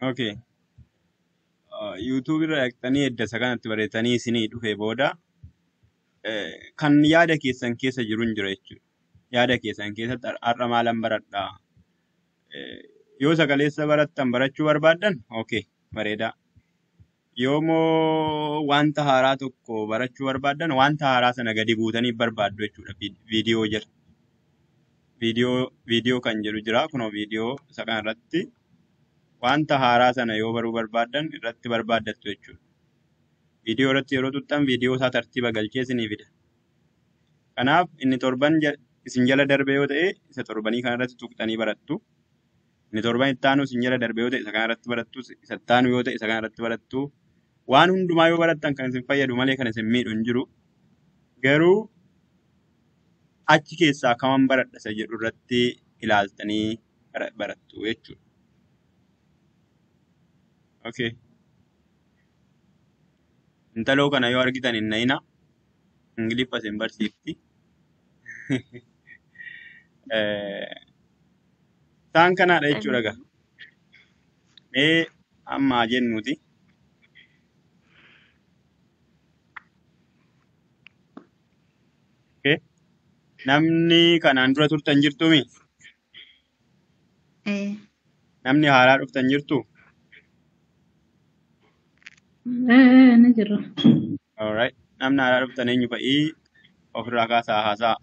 Okay. YouTube irra dhaqxanii edda isa kanatti bareetanii isinii dhufee booda eh, kan yaada keessan keessa jiru hin jiru jechuudha. Yaada keessan keessatti har- har'a maalan baradhaa? Eh, Yoo sagaleessa barattan barachuu barbaaddan, okay, bareedaa. Yoomoo wanta haaraa tokko barachuu barbaaddan, wanta haaraa sana gadi buutanii barbaaddu jechuudha. Vi- Viidiyoo jira. Viidiyoo, viidiyoo kan jedhu jira. Kunoo viidiyoo isa kanarratti wanta haaraa sana yoo baruu barbaaddan irratti barbaaddattu jechuudha. Viidiyoo irratti yeroo tuttan viidiyoo isaa tartiiba galchee isinii fida. Kanaaf inni torban ja- isin jala darbe yoo ta'e isa torbanii kanarratti tuqxanii barattu. Inni torban itti aanu isin jala darbe yoo ta'e isa kanarratti barattu. Isa itti aanu yoo ta'e isa kanarratti barattu. Waan hundumaa yoo barattan kan isin fayyadu malee kan isin miidhu hin jiru. Garuu achi keessaa kaman baradha isa jedhu irratti ilaaltanii bara- barattu jechuudha. Okay. Intaloo kana yoo argitan hin na'ina. Ingiliffa isin barsiifti. Eh, Isaan kanaadha jechuudha gaa. Mee amma haa jennuuti. Okay. Namni kanaan dura turtan jirtumi? Eh, Namni haaraa dhuftan jirtu? eh, ni jira. Alright. Namni haaraa dhuftan eenyu fa'ii ofirraa kaasaa haasaa.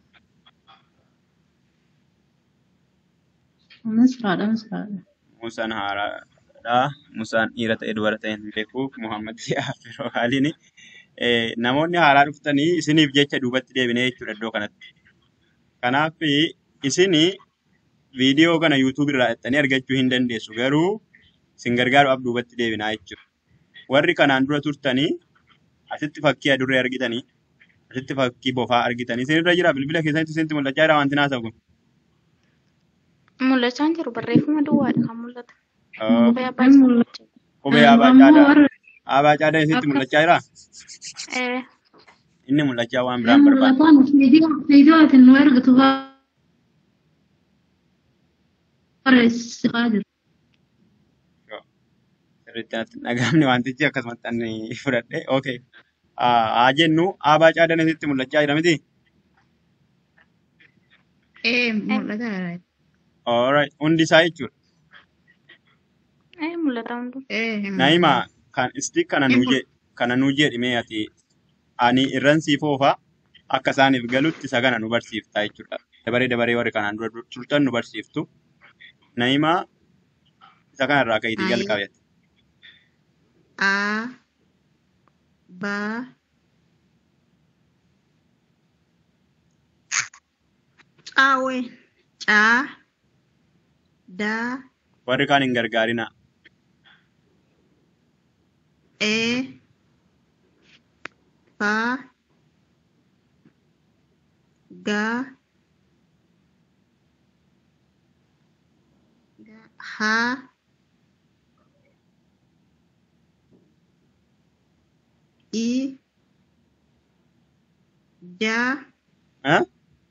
Misraadha, misraadha. Musaan haaraadha. Musaan dhiira ta'e dubara ta'e hin beeku. Muhammad Afiroo haaliini. Eh, namoonni haaraa dhuftanii isiniif jecha duubatti deebinee jechuudha iddoo kanatti. Kanaaf isin viidiyoo kana YouTube irraa dhaqxanii argachuu hin dandeessu. Garuu isin gargaaruudhaaf duubatti deebinaa jechuudha. Warri kanaan dura turtanii asitti fakkii adurree argitanii asitti fakkii bofaa argitanii isinirra jira bilbila keessatti isinitti mul'achaa jira wanti naasawu kun. Mul'achaa hin jiru barreeffama duwwaadha kan mul'atu. Oh, Kophee abbaa isaa mul'achaa jira. Kophee abaa Ammoo caadaa warra abaa caadaa isinitti akka mul'achaa jira. Eh, Inni mul'achaa waan hin biraan barbaada. mul'atan viidiyoo viidiyoo ati nu ergitu barreessisaa jiru. Sirriitti natti hin dhagahamne wantichi akkasumatti ani fudhadhe. Okay. Haa jennu abaa caadaan isinitti mul'achaa jira miti? Eh, eh, mul'ata. Alright. Hundi isaa jechuudha. eh, mul'ata hunduu. Eh, Naima mul'ata. kan isti kana Ni nuu mul- jee kana nuu jedhimee ati ani irran siif oofa akka isaaniif galutti isa kana nu barsiifta jechuudha. Dabaree dabaree warri kanaan dura dur- turtan nu barsiiftu. Naima isa kanarraa ka'iitii Ay, jalqabeeti. a, ba, caawe, caa, da, Warri kaan hin gargaarina. e, fa, ga, ga, ha, i, ja, Eh?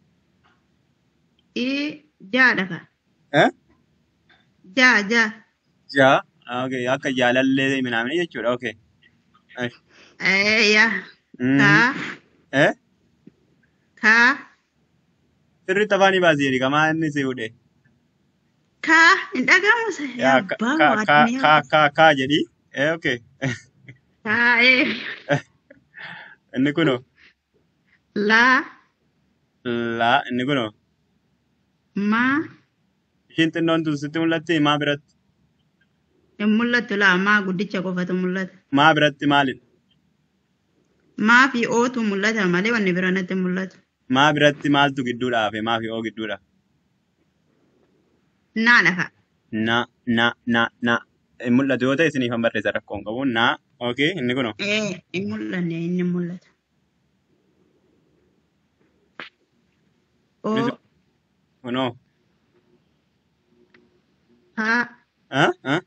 i, jaadha ka. Eh? Ja, ja. Jaa. Okay. Akka jaalallee minaamini jechuudha. Okay. Nice. Eh, ya. Mhm. Ka, Eh? ka, Sirriitti afaanii baasii jedhi kamaa inni si fuudhe. ka, hin dhagahamu se. Yaa Yaa ka abbaa ka ka waadamee ka ka ka jedhi. Eh okay. Ka, eh. Inni kunoo. La, La inni kunoo. ma, Ishiin xinnoon tun sitti mul'atti maa biratti? hin mul'attu la maa guddicha qofatu mul'ata. Maa biratti maalidha? Maa fi ootu mul'ata malee wanni bira natti hin mul'atu. Maa biratti maaltu gidduudha hafe? Maa fi oo gidduudha? Naa lafa. Na na na na. Hin mul'atu yoo ta'e isiniif han barreessa rakkoon qabu. Na. Okay. Inni kunoo. Eh, hin mul'anne inni hin mul'ata. Innis Oo, kunoo. ha, Ah? Ah?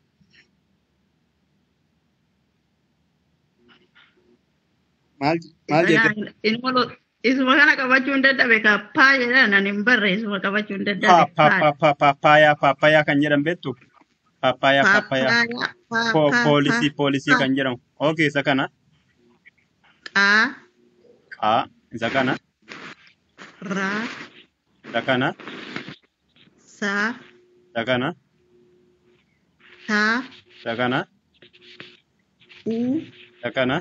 Maal maal isa jette? kana inni mul'atu. Isuma kana qabachuu hin dadhabe ka paa jedhan ani hin barre isuma qabachuu hin Pa dadhabe pa paa. pa pa paapaayaa paapaayaa kan jedhan beektu? Paappaayyaa paappaayyaa. Paappaayyaa. Pa Po pa poolisii pa poolisii pa. kan jedhamu. Okay isa kana. Qaa. Qaa isa kana. Raa. Isa kana. Saa. Isa kana. Taa. Isa kana. Uu. Isa kana.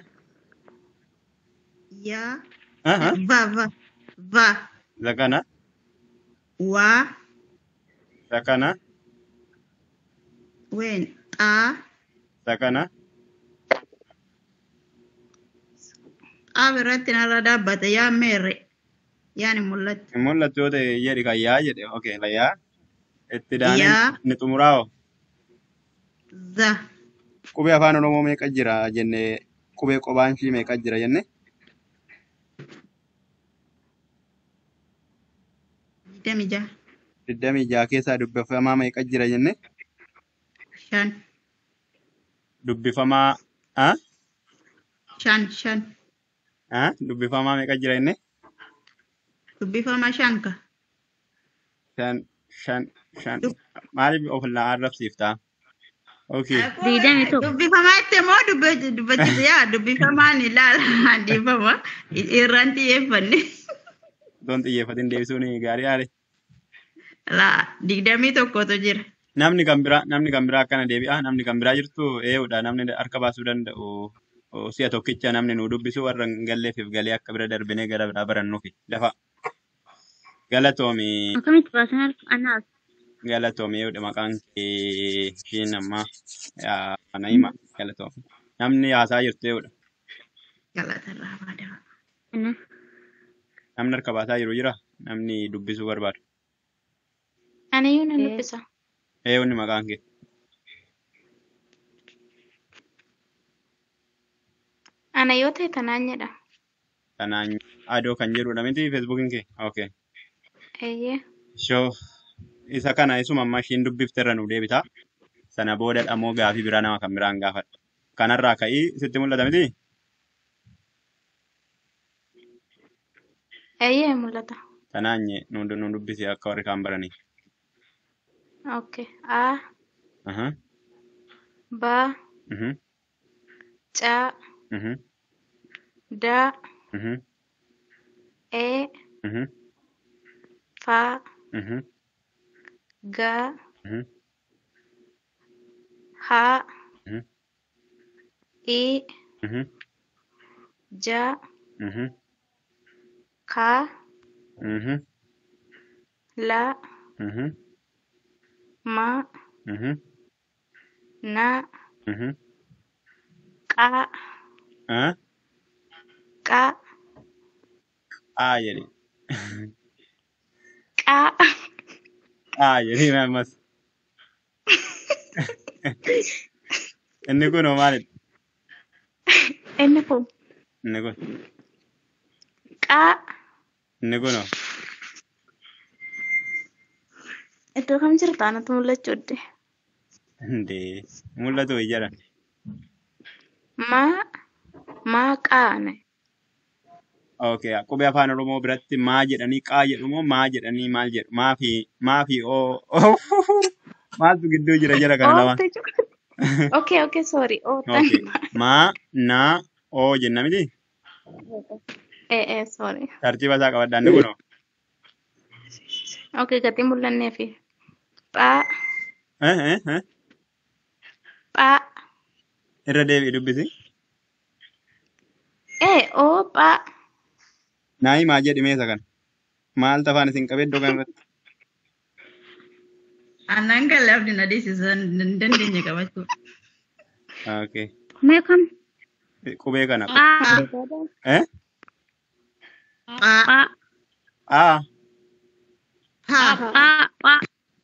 Yaa. Aha. Va va. Va. Isa kana. Waa. Isa kana. Ween. Xaa. Isa kana. Xaa biratti narra dhaabbata. Yaa meerre. Yaan hin mul'atu. Hin mul'atu yoo ta'e jedhi kan yaa jedhe. Okay la yaa. Itti daanee Yaa. ni xumuraa'oo. Za. Qubee afaan Oromoo meeqa jira jennee qubee qophaan ishii meeqa jira jenne Digdami jaha. digdamii jaha keessaa dubbifamaa meeqa jira jenne Shan. dubbifamaa ah Shan. Shan. ah dubbifamaa meeqa jira jenne Dubbifama shan ka. shan shan shan Dub- maaliif of arrabsiiftaa okay Digdami tokko. Dubbifamaa itti moo dubbachisa yaa dubbifamaan ilaala dhiifama irraan xiyyeeffanne. otoon xiyyeeffatin deebisuun gaarii haale Laa digdamii tokkotu jira. namni kan biraa namni kan biraa akkana deebi'a namni kan biraa jirtu ee'uudha namni harka baasuu danda'u o, si'a tokkicha namni nu dubbisu warra hin galleefiif galee akka bira darbinee gara biraa barannuufi lafa galatoomi Akkamitti baasan harka anaas? galatoomi ee'uudha maqaan kee ishiin ammaa yaa, Naima galatoomi namni haasaa jirtu ee'uudha Galatarraa baadama. Ana. namni harka baasaa jiru jira namni dubbisuu barbaadu Aniyyuu nan dubbisa. ee'uunni maqaan kee Ana yoo ta'e tanaan jedha. kanaan adoo kan jedhudha miti feesbuukiin kee okay Eeyyee. Shoo isa kana isuma amma ishiin dubbifte irra nu deebita. Sana booda dhammoo gaafii biraa nama kan biraan gaafadha. Kanarraa ka'ii sitti mul'ata miti? Eeyyee mul'ata. Kanaan nye nu nu dubbisi akka warri kaan baranii. Okay. A, Aha. ba, Mhm. ca, Mhm. da, Mhm. e, Mhm. fa, Mhm. ga, Mhm. ha, Mhm. i, Mhm. ja, Mhm. ka, Mhm. la, Mhm. ma, Mhm. na, Mhm. qa, Ah? qa, Aa jedhi. qa. Aa jedhi ammas. Inni kun hoo maalidha? Inni kun Inni kun. qa. Inni kun hoo? Iddoo kam jirta anatu mul'achuu dide. Hundee. Mul'atu wayii jedhan. Ma, ma qaane. Okay, qubee afaan Oromoo biratti maa jedhanii qaa jedhu moo maa jedhanii maal jedhu? Maa fi maa fi oo maaltu gidduu jira jira kana lamaan? Ootte jiru. Okay, okay, sorry. Oottan. Okay, maa naa oo jenna miti? Eh, eh, sorry. Tartiiba isaa qabadhaa inni kunoo. Okay, gatii mul'annee fi phaa, Eh, eh, eh. phaa. Irra deebi'i dubbisi. Eh, oo phaa. Naayi maa jedhi meesa kana? Maal tafaan isin qabee iddoo kanarratti? Aannan kan lafti na dhiisisan hin dandeenye qabachuu. Okay. Mee kam? Qubee kana. Phaa. Eh? Phaa. Phaa. Aa. Phaa. Phaa. Phaa.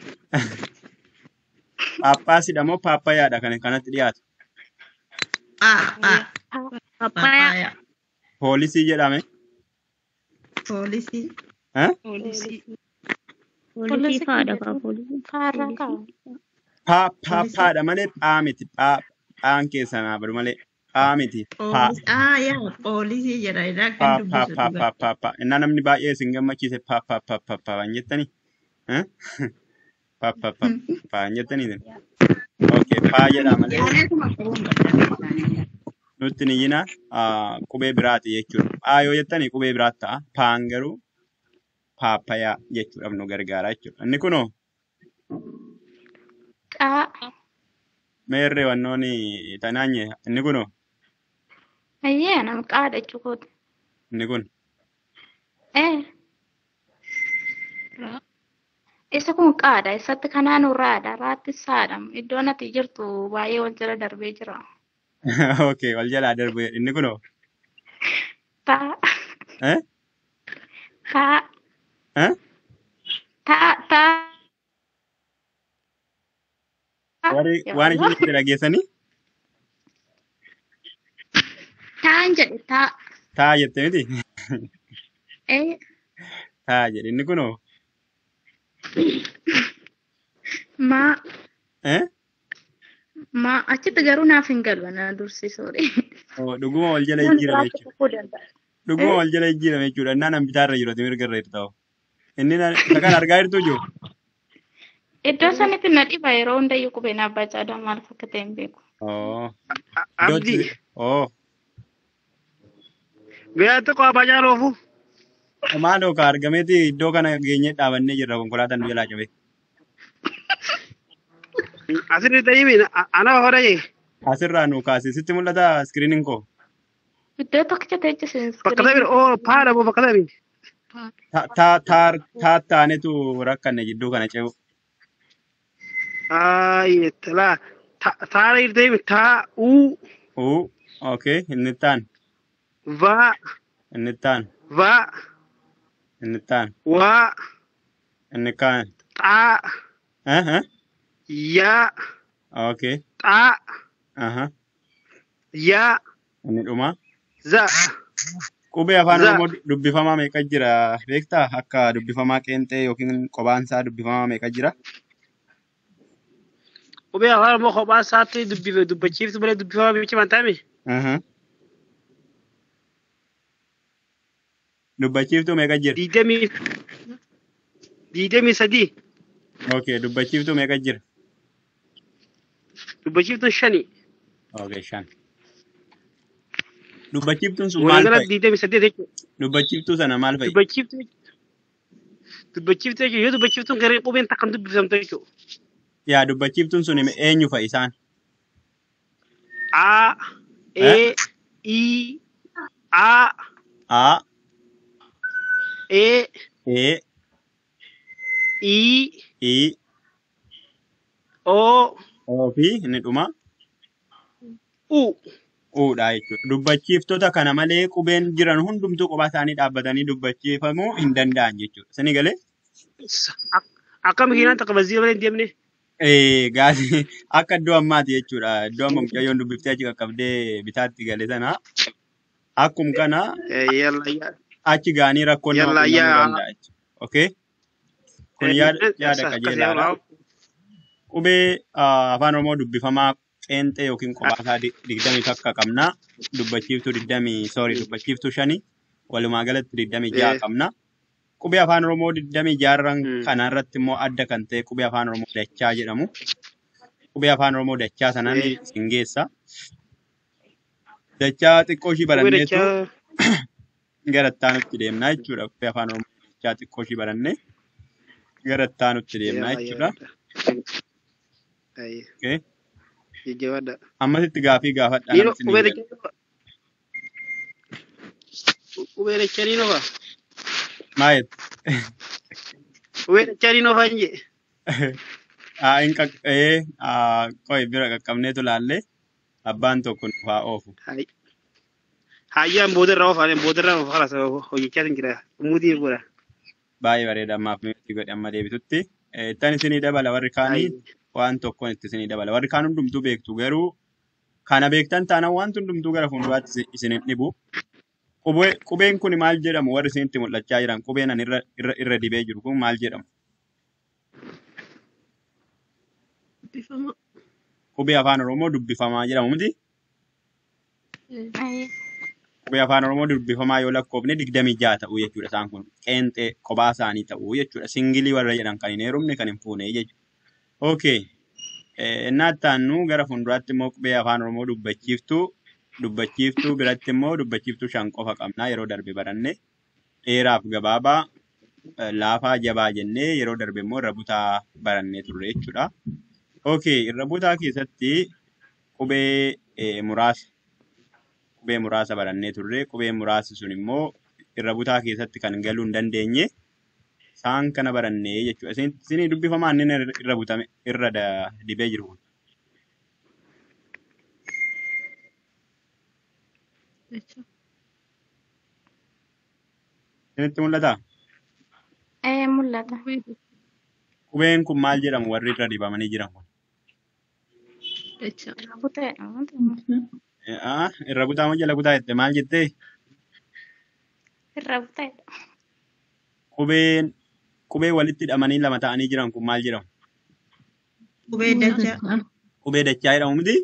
Paappaasidha moo paappayaadha kan kanatti dhiyaatu? Phaa. Phaa. Papaya. Papaya. Poolisii jedhame. Poolisii. Eh? Poolisii. Poolisii faadha kaa poolisii. Faarraa kaa. Paa paappaadha malee phaa miti. Phaa phaan keessa naa badu malee phaa miti. Paa. Poolisii. Ah yaa poolisii jedha irraa pa kan pa dubbisu pa dhugaa. pa pa pa innaa namni baay'ee isin gammachiise pa pa pa pa pa waan jettani Eh? pa pa pa pa waan jettani isin Okay, paa jedhaa malee Jaalatuma qabuun barbaada isaanii. nutti hin iyyina ah, qubee biraati jechuudha. Paa yoo jettani qubee biraatti ta'a. Paan garuu paappayaa jechuudhaaf nu gargaara jechuudha. Inni kunoo Qaa. meerree wannooni tanaanye inni kunoo Ayyee nama qaadha jechuudha. inni kun Eh. Isa kun qaadha. Isatti kanaan raadha. Raatti saadha. Iddoon ati jirtu baay'ee wal jala darbee jira. okay wal jalaa darbe inni kunoo Taa. eh Taa. eh Taa. Taa. warri Yaa waan Allah. isin itti dhageessanii Taan jedhe taa. taa jette miti Eh. taa jedhe inni kunoo Maa. eh Maa achitti garuu naaf hin galu na dursisuudha. oh, dhuguma wal jala Kun jijjiirame biraatti jechuudha kukuu danda'a. dhuguma Eh. wal jala jijjiirame jechuudha innaan an bitaarra jiru ati mirga irra jirta hoo. inni na- isa kan argaa jirtu jiru Iddoo sanitti na dhiba yeroo hundayyuu qubeen abbaa caadaa maal akka ta'e hin beeku. oh Abdi, iddootti oh beeyyaatti qo'aa jaaloofu. maaloo ka argameeti iddoo kana geenyee dhaabannee jirra konkolaataan nu jalaa cabe Asirri ta'imi ana hora jee. asirraa nu kaase sitti mul'ata iskiriiniin koo Iddoo tokkicha ta'e jisiin Bakka ta'e oo paadha moo bakka ta'e Ta- ta- taar- taattaanetu rakkanne jidduu kana ce'u Aayye talaa taara irra ta'imi taa uu uu okay inni taan vaa inni taan vaa inni taan waa inni kaan xaa eh eh yaa okay xaa aha yaa inni dhuma za qubee afaan za oromoo dubbifamaa meeqa jira beektaa akka dubbifamaa qeenxee yookiin qobaansaa dubbifamaa meeqa jira qubee afaan moo kophaa isaatti dubbife dubbachiiftu malee dubbifamaa bicha waan ta'ame aha dubbachiiftuu meeqa jira diidamii diidamii sadii okay dubbachiiftuu meeqa jira dubbachiiftuun shani okay shan dubbachiiftuun sun maal waliigala fa'i diidamii saddeet jechuudha. dubbachiiftuu sana maal fa'i Dubbachiiftuu dubbachiiftuu jechuudha yoo dubbachiiftuun garee qubeen takkan dubbifamtu jechuudha. yaa dubbachiiftuun sun eenyu fa'i isaan A, eh E, I, A, a E, e I, i O, oo fi inni dhuma U. uudha jechuudha. Dubbachiiftota kana malee qubeen jiran hundumtuu kophaa isaanii dhaabbatanii dubbachiifamuu hin danda'an jechuudha. Sini galee? Akka makiinaan takka bazzii malee hin deemne. Eh, gaasii akka iddoo ammaati jechuudha. Iddoo amma mucayyoon dubbiftee achi qaqqabdee bitaatti gale sana akkum kana Yalla achi gaanii rakkoon nama yalla qunnamuu yaa. danda'a jechuudha. Okay? Kun yaada yaada qajeelaadha. Qubee ah, afaan Oromoo dubbifamaa qeenxee yookiin qophaa di- digdamii takka qabna. Dubbachiiftuu digdamii sorry dubbachiiftuu shani walumaa galatti digdamii ja'a qabna. Qubee afaan Oromoo digdamii jaarran kana irratti immoo adda kan ta'e qubee afaan Oromoo dachaa jedhamu. Qubee afaan Oromoo dachaa sanaan isin geessa. Dachaa xiqqoo ishii Qubee baranneetu dachaa gara ittaanutti deemnaa jechuudha. Qubee afaan Oromoo dachaa xiqqoo ishii barannee gara ittaanutti deemnaa yalla jechuudha. yalla. Okay. Jajjabaadha. Ammasitti gaafii gaafadhaa Niino namni isin qubee eeggatu. dachaa qubee dachaa niino fa'a. Maayet? Qubee dachaa niino fa'a hin jee. Haa hin qaqqee qo'i bira qaqqabneetu laallee abbaan tokko nuuf haa oofu. Hayyaan boodarraa oofaan boodarraa oofa kalas hojjechaa hin jira. Umuutii godha. Baay'ee bareeda ammaaf mimiti godhe amma deebitutti. Tan isinii dabala warri kaanii waan tokkoon itti isinii dabala. Warri kaan hundumtuu beektu garuu kana beektan taanaan wanti hundumtuu gara fuulduraatti isi- isin hin dhibu. Qubee- Qubeen kun maal jedhamu warri isinitti mul'achaa jiran qubeen ani irra irra irra dibee jiru kun maal jedhamu? Bifamaa. Qubee afaan Oromoo dubbifamaa jedhamu miti? Ayyee. Qubee afaan Oromoo dubbifamaa yoo lakkoofne digdamii ja'a ta'uu jechuudha isaan kun. Qeenxee kophaa isaanii ta'uu jechuudha. Singilii warra jedhan kan hin heerumne kan hin fuune jechuudha. Okay. Innaa ittaannu gara fuulduraatti immoo qubee afaan Oromoo dubbachiiftuu dubbachiiftuu biratti immoo dubbachiiftuu shan qofa qabnaa yeroo darbe baranne dheeraaf gabaabaa eh, laafaa jabaa jennee yeroo darbe immoo irra butaa barannee turre jechuudha. Okay, irra butaa keessatti qubee eh, muraasa qubee muraasa barannee turre qubee muraasi sun immoo irra butaa keessatti kan galuu hin dandeenye isaan kana barannee jechuudha. Isin isinii dubbifamaa inni irra butame irra da- dibee jiru kun. Isinitti mul'ataa? Eh, mul'ata. Qubeen kun maal jedhamu warri irra dibamanii jiran kun? Irra buteedha. Eh, ah, Irra butaa moo jala butaa jette maal jettee? Irra buteedha. Qubeen qubee walitti hidhamanii lama ta'anii jiran kun maal jedhamu? Qubee dachaa. Qubee dachaa jedhamu miti?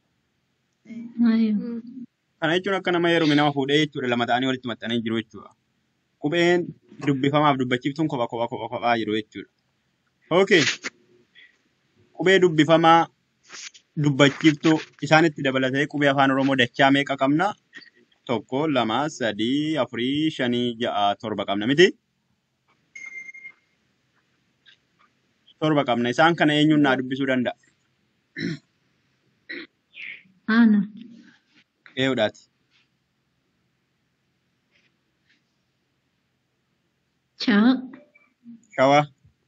Mm. Kana jechuun akka nama heerume nama fuudhee jechuudha lama ta'anii walitti maxxananii jiru jechuudha. Qubeen dubbifamaaf dubbachiiftuun kopha kopha kopha kophaa jiru jechuudha. Okay. Qubee dubbifamaa dubbachiiftuu isaanitti dabalatee qubee afaan Oromoo dachaa meeqa qabna? Tokko, lama, sadii, afurii, shanii, ja'a, torba qabna miti? Torba qabna. Isaan kana eenyuun naa dubbisuu danda'a? Ana. Eeyyuudhaati. Cha. Shawaa.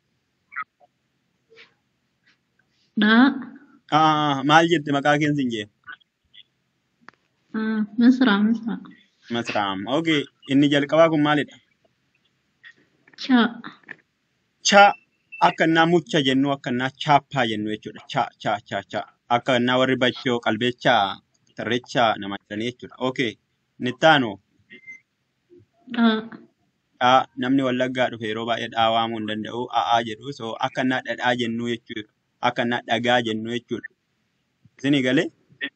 Da. Ah, maal jette maqaa keensi hin jee? Ah, Misra, Misra. Masraam. Okay. Inni jalqabaa kun maalidha? Cha. Cha akka innaa mucha jennu akka innaa chaappaa jennu jechuudha. Cha cha cha cha. Akka innaa warri bachoo qalbeechaa tarreechaa nama jedhanii jechuudha. Okay. Nittaanu Da. dhaa namni wallaggaa dhufe yeroo baay'ee dhaa waamuu hin danda'u. A'aa jedhu. So akka innaa dhadhaa jennu jechuudha. Akka innaa dhagaa jennu jechuudha. Isinii galee?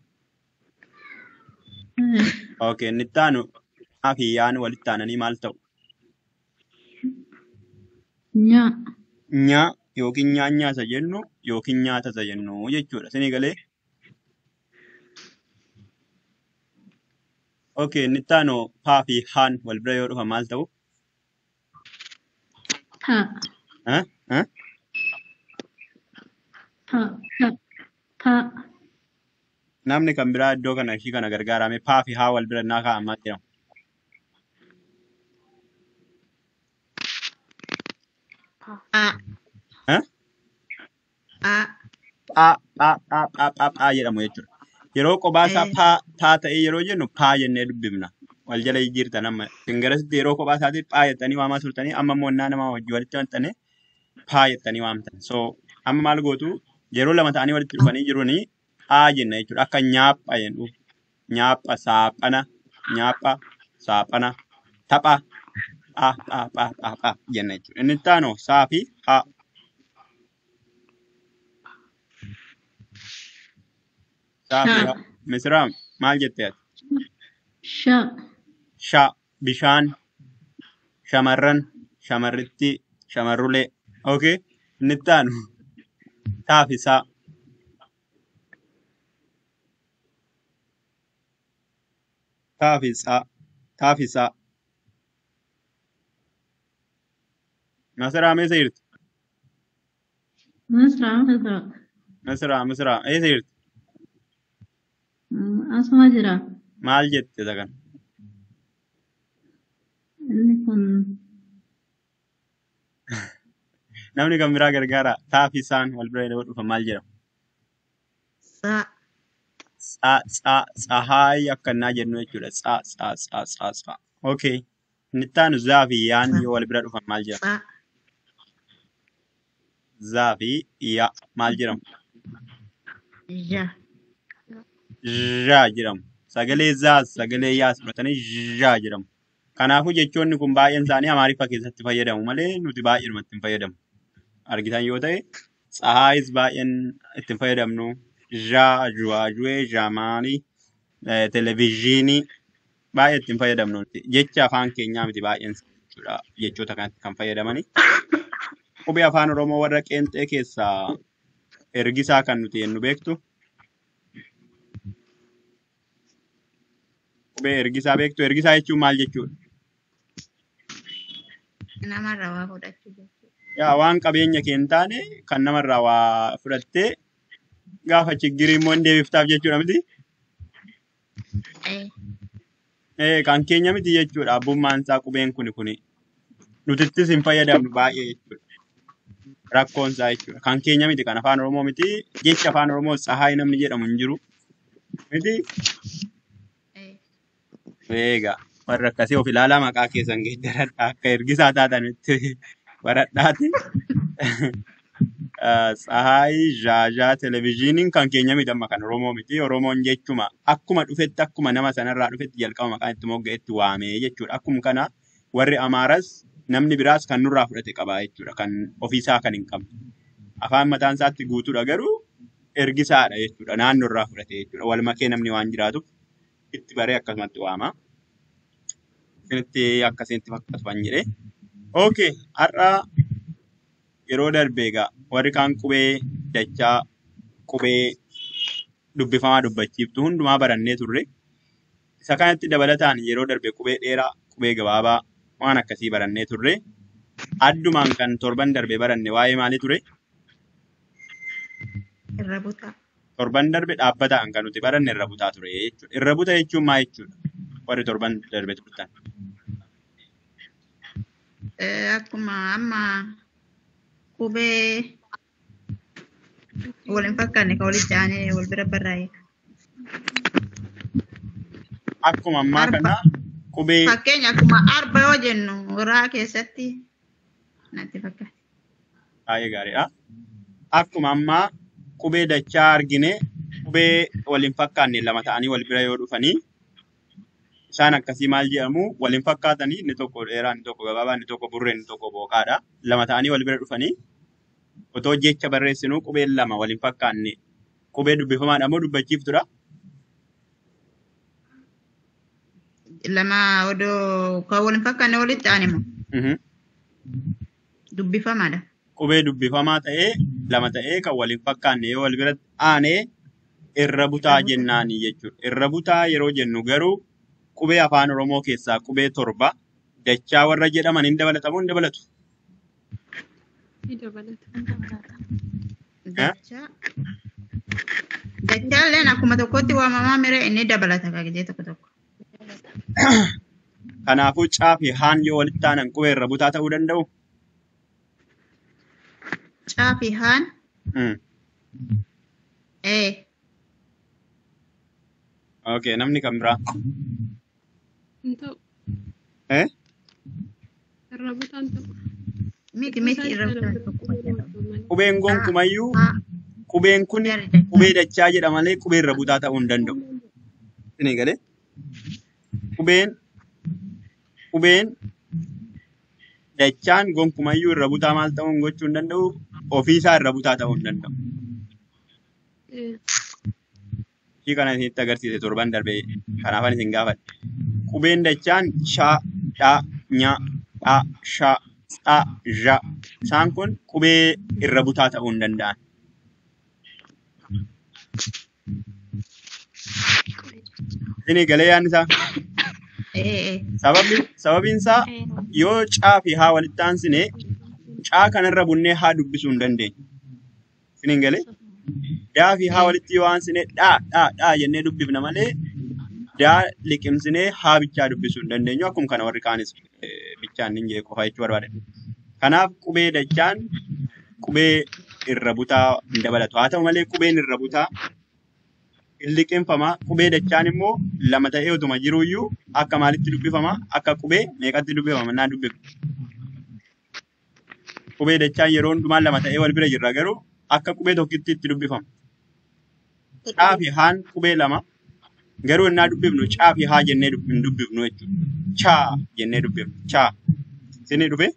Eh. Okay. Nittaanu haa fi yaan walitti aananii maal ta'u? Nya. Nyaa yookiin nyaanyaa isa jennu yookiin nyaata isa jennu jechuudha. Isinii galee? Okay. Nittaanu paa fi haan wal bira yoo dhufa maal ta'u? Ta. Huh? Huh? Ta. Ta. Ta. Namni kan biraa iddoo kana ishii kana gargaarame paa fi haa wal bira naa kaa'an maal jedhamu? A. Huh? A. Phaa phaa phaa phaa phaa phaa jedhamu jechuudha. Yeroo kophaa isaa Eh. paa paa ta'ee yeroo jennu paa jennee dubbifna. Wal jala jijjiirtan amma. Ingilisitti yeroo kophaa isaatii phaa jettanii waamaa turtanii amma immoo innaa nama wajji walitti maxxane paa jettanii waamtan. So amma maal gootu yeroo lama ta'anii walitti dhufanii jirunii phaa jenna jechuudha. Akka nyaapha jennu. Nyaapha, saaphana, nyaapha, saaphana, tapha, phaa phaa phaa phaa phaa jenna jechuudha. Inni itti aanu saa fi haa. Saa fi Cha. haa. Misiraam maal jettee ati? Sha. Sha bishaan, shamarran, shamarritti, shamarrulee. Okay? Inni itti aanu taafisaa. Taafisaa. Taafisaa. Masiraa eessa jirti? Misra, Misra. Masiraa, Masiraa eessa jirti? Mm, Asuma jira. Maal jette isa kana? Inni kun Namni kan biraa gargaara. Taafisaan wal bira yeroo dhufa maal jedhama? Sa. Tsaa, tsaa, tsahaay akka innaa jennu jechuudha. Tsaa, tsaa, tsaa, tsaa, tsaa. Okay. Inni itti aanu zaa fi yaan Sa. yoo wal bira dhufan maal jedhama? Sa. Zaa fi yaa maal jedhamu? Ja. Zhaa jedhamu. Sagalee zaas sagalee yaas fudhatanii zhaa jedhamu. Kanaafuu jechoonni kun baay'een isaanii Amaariffa keessatti fayyadamu malee nuti baay'eedhuma ittiin fayyadamu. Argitan yoo ta'e, tsahaayis baay'een ittiin fayyadamnu. Zhaa, zhuwaazhuwee, zhaamaanii, eh, televezyiinii baay'ee ittiin fayyadamnu nuti. Jecha afaan keenyaa miti baay'een isaa jechuudha. Jechoota kanatti kan fayyadamani. Qubee afaan Oromoo warra qeenxee keessaa ergisaa kan nuti jennu beektu qubee ergisaa beektu ergisaa jechuun maal jechuudha? Namarraa waa fudhachuu jechuudha. Yaa waan qabeenya kee hin taane kan namarraa waa fudhattee gaafa chiggirii immoo hin deebiftaaf jechuudha miti? Eh, Eh, kan keenya miti jechuudha. Abbummaan isaa qubeen kuni kuni nutittis hin fayyadamnu baay'ee jechuudha. Rakkoon isaa jechuudha. Kan keenya miti kan afaan Oromoo miti. Jecha afaan Oromoo tsahaay namni jedhamu hin jiru. Miti? eh. Eegaa warra akkasii of ilaalaa maqaa keessan geeddaradha. Akka ergisaa taatanitti baradhaati. Tsahaay Zhaazhaa Televezyiiniin kan keenya miti amma kan Oromoo miti. Oromoon jechuma akkuma dhufetti akkuma nama sanarraa dhufetti jalqaba maqaan itti mogga'etti waamee jechuudha. Akkuma kana warri Amaaras namni biraas kan nurraa fudhate qaba jechuudha. Kan ofiisaa kan hin qabne. Afaan mataan isaatti guutuudha garuu ergisaadha jechuudha. Naannoorraa fudhate jechuudha. Wal makee namni waan jiraatuuf itti baree akkasumatti waama. Isinitti akkasitti fakkaatu kan jedhee. Okay, har'a yeroo darbe egaa warri kaan qubee dachaa qubee dubbifamaa dubbachiiftu hundumaa barannee turre. Isa kanatti dabalataan yeroo darbe qubee dheeraa, qubee gabaabaa waan akkasii barannee turre. Addumaan kan torban darbe baranne waa'ee maalii ture? Irra butaa. Torban darbe dhaabbataan kan nuti baranne irra butaa ture jechuudha. Irra buta jechuun maal jechuudha? Warri torban darbe turtan. Eh, akkuma amma qubee wal hin fakkaanne kan walitti aanee wal bira barraa'e. Akkuma ammaa Arba. kana qubee Fakkeenya akkuma arba yoo jennu raa keessatti natti fakkaata. baay'ee gaariidha. Akkuma ammaa qubee dachaa argine qubee wal hin fakkaanne lama ta'anii wal bira yoo dhufanii isaan akkasii maal jedhamu wal hin fakkaatanii inni tokko dheeraa inni tokko gabaabaa inni tokko burree inni tokko booqaadha. Lama ta'anii wal bira dhufanii otoo jecha barreessinuu qubeen lama wal hin fakkaanne qubee dubbifamaadha moo dubbachiiftudha? Lama odoo kan wal hin fakkaanne walitti aane moo Mhm. dubbifamaadha. Qubee dubbifamaa ta'ee lama ta'ee kan wal hin fakkaanne yoo wal bira aanee irra butaa Irra butaa. jennaani jechuudha. Irra butaa yeroo jennu garuu qubee afaan Oromoo keessaa qubee torba dachaa warra jedhaman hin dabalatamu hin dabalatu. Ni dabalata. Eh? Dachaa. Dachaalleen akkuma tokkotti waamamaa mire inni dabalata kaagijee tokko tokko. Kanaafuu caa fi haan yoo walitti aanan qubee irra butaa ta'uu danda'u. Caa fi haan. Mm. Eh. Okay, namni kan biraa. Hin ta'u. Eh? Irra butaan ta'u. Miti miti irra butaa tokko jedhama. Qubeen Haa. gonkumayyuu Haa. qubeen kun Jari dachaa. qubee dachaa jedha malee qubee irra butaa ta'uu hin danda'u. Isin galee? Qubeen qubeen dachaan gonkumayyuu irra butaa maal ta'uu hin gochuu hin danda'u. Ofiisaa irra butaa ta'uu hin danda'u. Eh, Ishii kana isinitti agarsiise torban darbe kanaafan isin gaafadhe. Qubeen dachaan shaa, dhaa, nyaa, dhaa, shaa, tsaa, zhaa. Isaan kun qubee irra butaa ta'uu hin danda'an. Isinii galee yaadni isaa? Eh eh. Sababni sababiin isaa yoo caa fi haa walitti aansine caa kanarra bunnee haa dubbisuu hin dandeenyu. Isiniin galee? Daa fi haa Eh. walitti yoo aansine dhaa dhaa dhaa jennee dubbifna malee daa liqimsinee haa bichaa dubbisuu hin dandeenyu. Akkuma kana warri kaanis eh, bichaan hin jee qofa jechuu barbaade. Kanaaf qubee dachaan qubee irra butaa hin dabalatu. Haa ta'u malee qubeen irra butaa hin liqimfama. Qubee dachaan immoo lama ta'ee utuma jiruuyyuu akka maalitti dubbifama? Akka qubee meeqatti dubbifama? Naa dubbifna. Qubee dachaan yeroo hundumaa lama ta'ee wal bira jirra garuu akka qubee tokkitti itti dubbifama. Caa fi haan qubee lama garuu innaa dubbifnu caa fi haa jennee dub- hin dubbifnu jechuudha. Chaa jennee dubbifnu. Chaa. Isinii dhufe?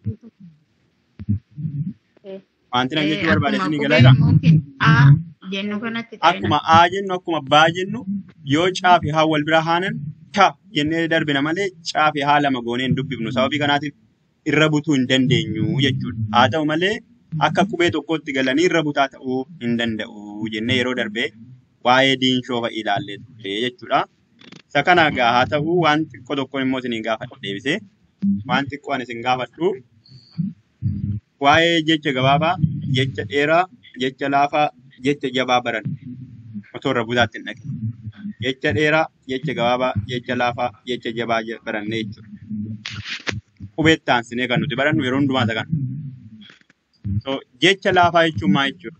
Eh. Wanti nan Eh, jechuu barbaade akkuma isinii qubee galeera? yookiin A jennu kanatti ta'ina. Akkuma aa jennu akkuma baa jennu yoo caa fi haa wal bira haanan ta jennee darbina malee caa fi haa lama goonee hin dubbifnu. Sababii kanaatiif irra butuu hin dandeenyu jechuudha. Haa ta'u malee akka qubee tokkotti galanii irra butaa ta'uu hin danda'u jennee yeroo darbee waa'ee diinshoo fa'i ilaallee turre jechuudha. Isa kana egaa haa ta'u waan xiqqoo tokkoon immoo isin gaafadhu deebisee waan xiqqoo ani isin gaafadhu waa'ee jecha gabaabaa, jecha dheeraa, jecha laafaa, jecha jabaa baran otoo irra butaatti hin dhaqin. Jecha dheeraa, jecha gabaabaa, jecha laafaa, jecha jabaa je- baranne jechuudha. Qubeetti aansinee kan nuti barannu yeroo hundumaa isa kana. So, jecha laafaa jechuun maal jechuudha?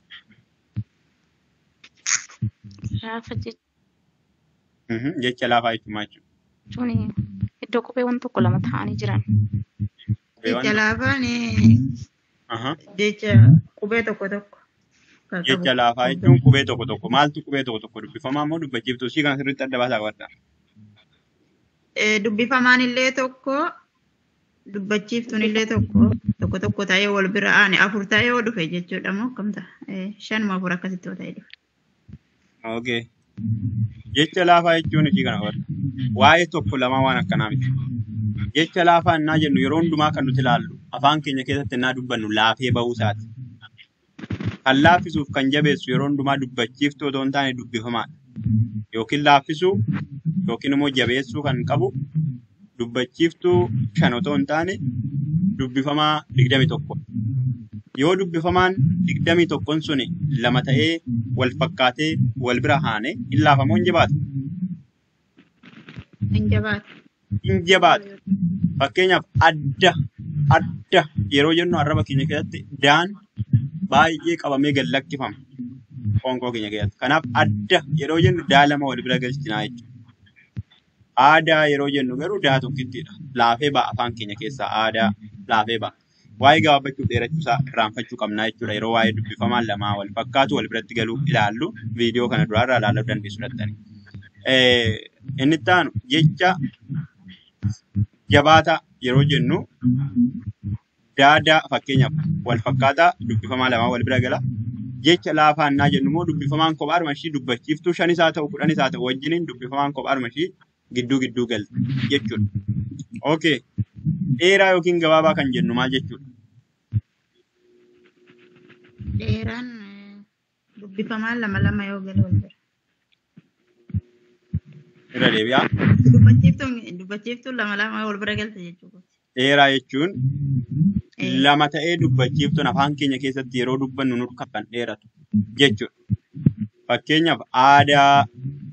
Gaafa Mhm, Jecha laafaa jechuun maal jechuudha? jechuun iddoo qopheewwan tokko lama ta'anii jiran. Qubeewwan Jecha tokko. laafaan Aha. jecha qubee tokko tokko kan qabu. Jecha laafaa jechuun qubee tokko tokko. Maaltu qubee tokko tokko dubbifamaa moo dubbachiiftuu? Ishii kana sirriitti adda baasaa qabadda. Eh, Dubbifamaan illee tokko dubbachiiftuun illee tokko tokko tokko ta'ee wal bira aane afur ta'ee yoo dhufe jechuudha moo akkam ta'a? Eh, Shanuma afur akkasitti yoo ta'e dhufe. Okay. Jecha laafaa jechuun ishii kana qabadda. Waa'ee tokko lamaa waan akkanaa miti. Jecha laafaa innaa jennu yeroo hundumaa kan nuti ilaallu afaan keenya keessatti innaa dubbannu laafee bahuu isaati. Kan laaffisuuf kan jabeessu yeroo hundumaa dubbachiiftuu otoo hin taane dubbifamaadha. Yookiin laaffisuu yookiin immoo jabeessuu kan qabu dubbachiiftuu shan otoo hin taane dubbifamaa digdami tokko. Yoo dubbifamaan digdamii tokkoon suni lama ta'ee wal fakkaatee wal bira haane hin laafamoo hin jabaatu. Hin jabaatu. Hin jabaatu. Fakkeenyaaf adda adda yeroo jennu arraba keenya keessatti daan baay'ee qabamee gad lakkifama qoonqoo keenya keessatti. Kanaaf adda yeroo jennu daa lama wal bira galchinaa jechuudha. Aadaa yeroo jennu garuu daa tokkittidha. Laafee ba'a afaan keenya keessaa aadaa laafee ba'a. Waa'ee gabaabbachuuf dheerachuu isaa irraanfachuu qabnaa jechuudha. Yeroo waa'ee dubbifamaan lamaa wal fakkaatu wal biratti galuu ilaallu viidiyoo kana duraarraa ilaaluu dandeessu dhattanii. Inni itti aanu jecha jabaataa yeroo jennu daadaa fakkeenyaaf wal fakkaataa dubbifamaa lamaa wal bira gala. Jecha laafaa innaa jennu immoo dubbifamaan kophaadhuma ishii dubbachiiftuu shanis haa ta'u kudhanis haa ta'u wajjiniin dubbifamaan kophaadhuma ishii gidduu gidduu galti jechuudha. Okay. Dheeraa yookiin gabaabaa kan jennu maal jechuudha? Dheeraan eh, dubbifamaan lama lama yoo gale wal bira. Irra deebi'aa. Dubbachiiftuun dubbachiiftuun lama lama wal bira galte jechuudha. Dheeraa jechuun Eh, lama ta'ee dubbachiiftuun afaan keenya keessatti yeroo dubbannu nu kan dheeratu jechuudha. Fakkeenyaaf aadaa,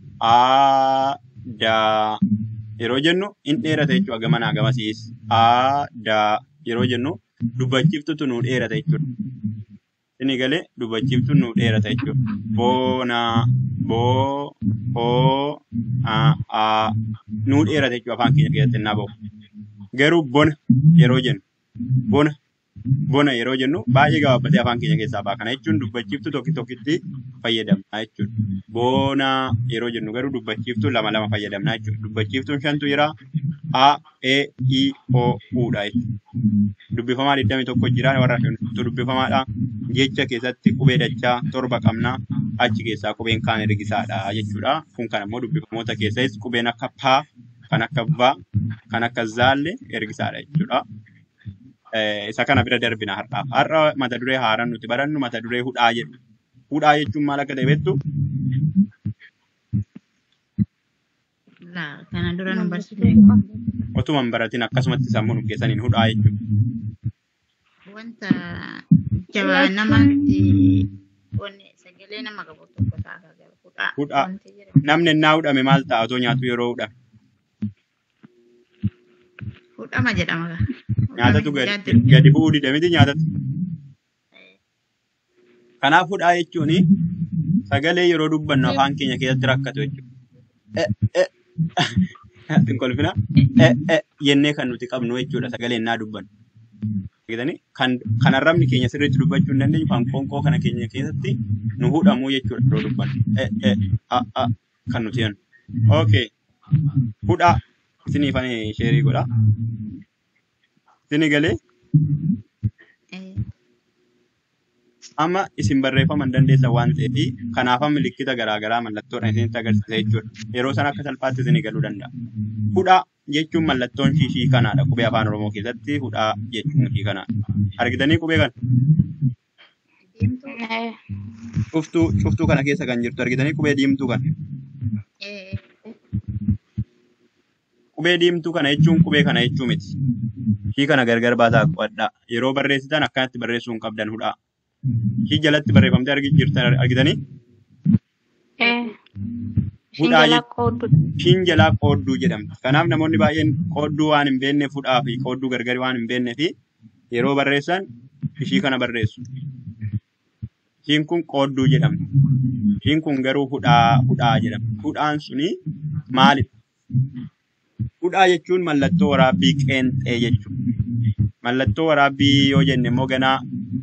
aadaa yeroo jennu in dheerata jechuudha gamanaa gamasiis. Aadaa yeroo jennu dubbachiiftutu nu dheerata jechuudha. Inni galee dubbachiiftuun nu dheerata jechuudha. Boonaa, boo, hoo, aa, aa nu dheerata jechuudha afaan keenya keessatti innaa bahu. Garuu bona yeroo jennu bona bona yeroo jennu baay'ee gabaabbatee afaan keenya keessaa ba'a. Kana jechuun dubbachiiftuu tokko tokkotti fayyadamna jechuudha. Bona yeroo jennu garuu dubbachiiftuu lama lama fayyadamna jechuudha. Dubbachiiftuun shantu jira. A, E, I, O, U dha jechuudha. Dubbifamaa 21 jira warra shantu dubbifamaadha. Jecha keessatti qubee dachaa torba qabna. Achi keessaa qubeen kaan ergisaadha jechuudha. Kun kan ammoo dubbifamoota keessas qubeen akka paa, kan akka va, kan akka zaallee ergisaadha jechuudha. Eh, isa kana bira darbina har'aaf. Har'a mata duree haaraan nuti barannu mata duree hudhaa jedhu. Hudhaa jechuun maal akka ta'e beektu? laa kana dura nu Namni barsiifne beeku. Otuma hin baratin akkasumatti sammuu nu keessaniin hudhaa jechuudha. wanta jabaa nama Ilaachuun wanni sagalee nama qabu tokko ta'a garuu hudhaa Hudhaa. wanti jedhamu. Namni ennaa hudhame maal ta'a otoo nyaatu yeroo hudhame? Hudhama jedhama gaa. Hudhame Nyaatatu gadi, nyaatti gadi bu'uu dida miti nyaatatu. Kanaaf hudhaa jechuun sagalee yeroo dubbannu afaan keenya keessatti rakkatu jechuudha. Eh, eh, hin kolfina. Eh, eh, jennee kan nuti qabnu jechuudha sagalee ennaa dubbannu. Argitanii? Kan kan arrabni keenya sirriitti dubbachuu hin dandeenyu kan qoonqoo kana keenya keessatti nu hudhamu jechuudha yeroo dubbannu. Eh, eh, a, a, kan nuti jennu. Okay. Hudhaa isiniif ani sheerii godha. Isini galee Eh, amma isin barreeffama hin dandeessan waan ta'eef kanaaf amma mallattoo garaagaraa mallattoodhaan isinitti agarsiisa jechuudha. Yeroo sana akka salphaatti isinii galuu danda'a. Hudhaa jechuun mallattoon ishii ishii kanaadha. Qubee afaan Oromoo keessatti hudhaa jechuun ishii kanaadha. Argitanii qubee kana? Diimtuu. Eh, Cuftuu cuftuu kana keessa kan jirtu argitanii qubee diimtuu kana. Eh, Qubee diimtuu kana jechuun qubee kana jechuu miti. Ishii kana gargar baasaa qo'adhaa. Yeroo barreessitan akkanatti barreessuu hin qabdan hudhaa. Ishii jalatti barreeffamtee argi jirtan argitanii? eh. Ishiin Hudhaa jalaa jechuun qoodduu. ishiin jalaa qoodduu jedhamti. Kanaaf namoonni baay'een qoodduu waan hin beekneef hudhaa fi qoodduu gargar waan hin beekneef yeroo barreessan ishii kana barreessu. Ishiin kun qoodduu jedhamti. Ishiin kun garuu hudhaa hudhaa jedhamti. Hudhaan suni maalidha? Hudhaa jechuun mallattoo waraabbii qeenxee jechuudha. Mallattoo waraabbii yoo jenne immoo ganaa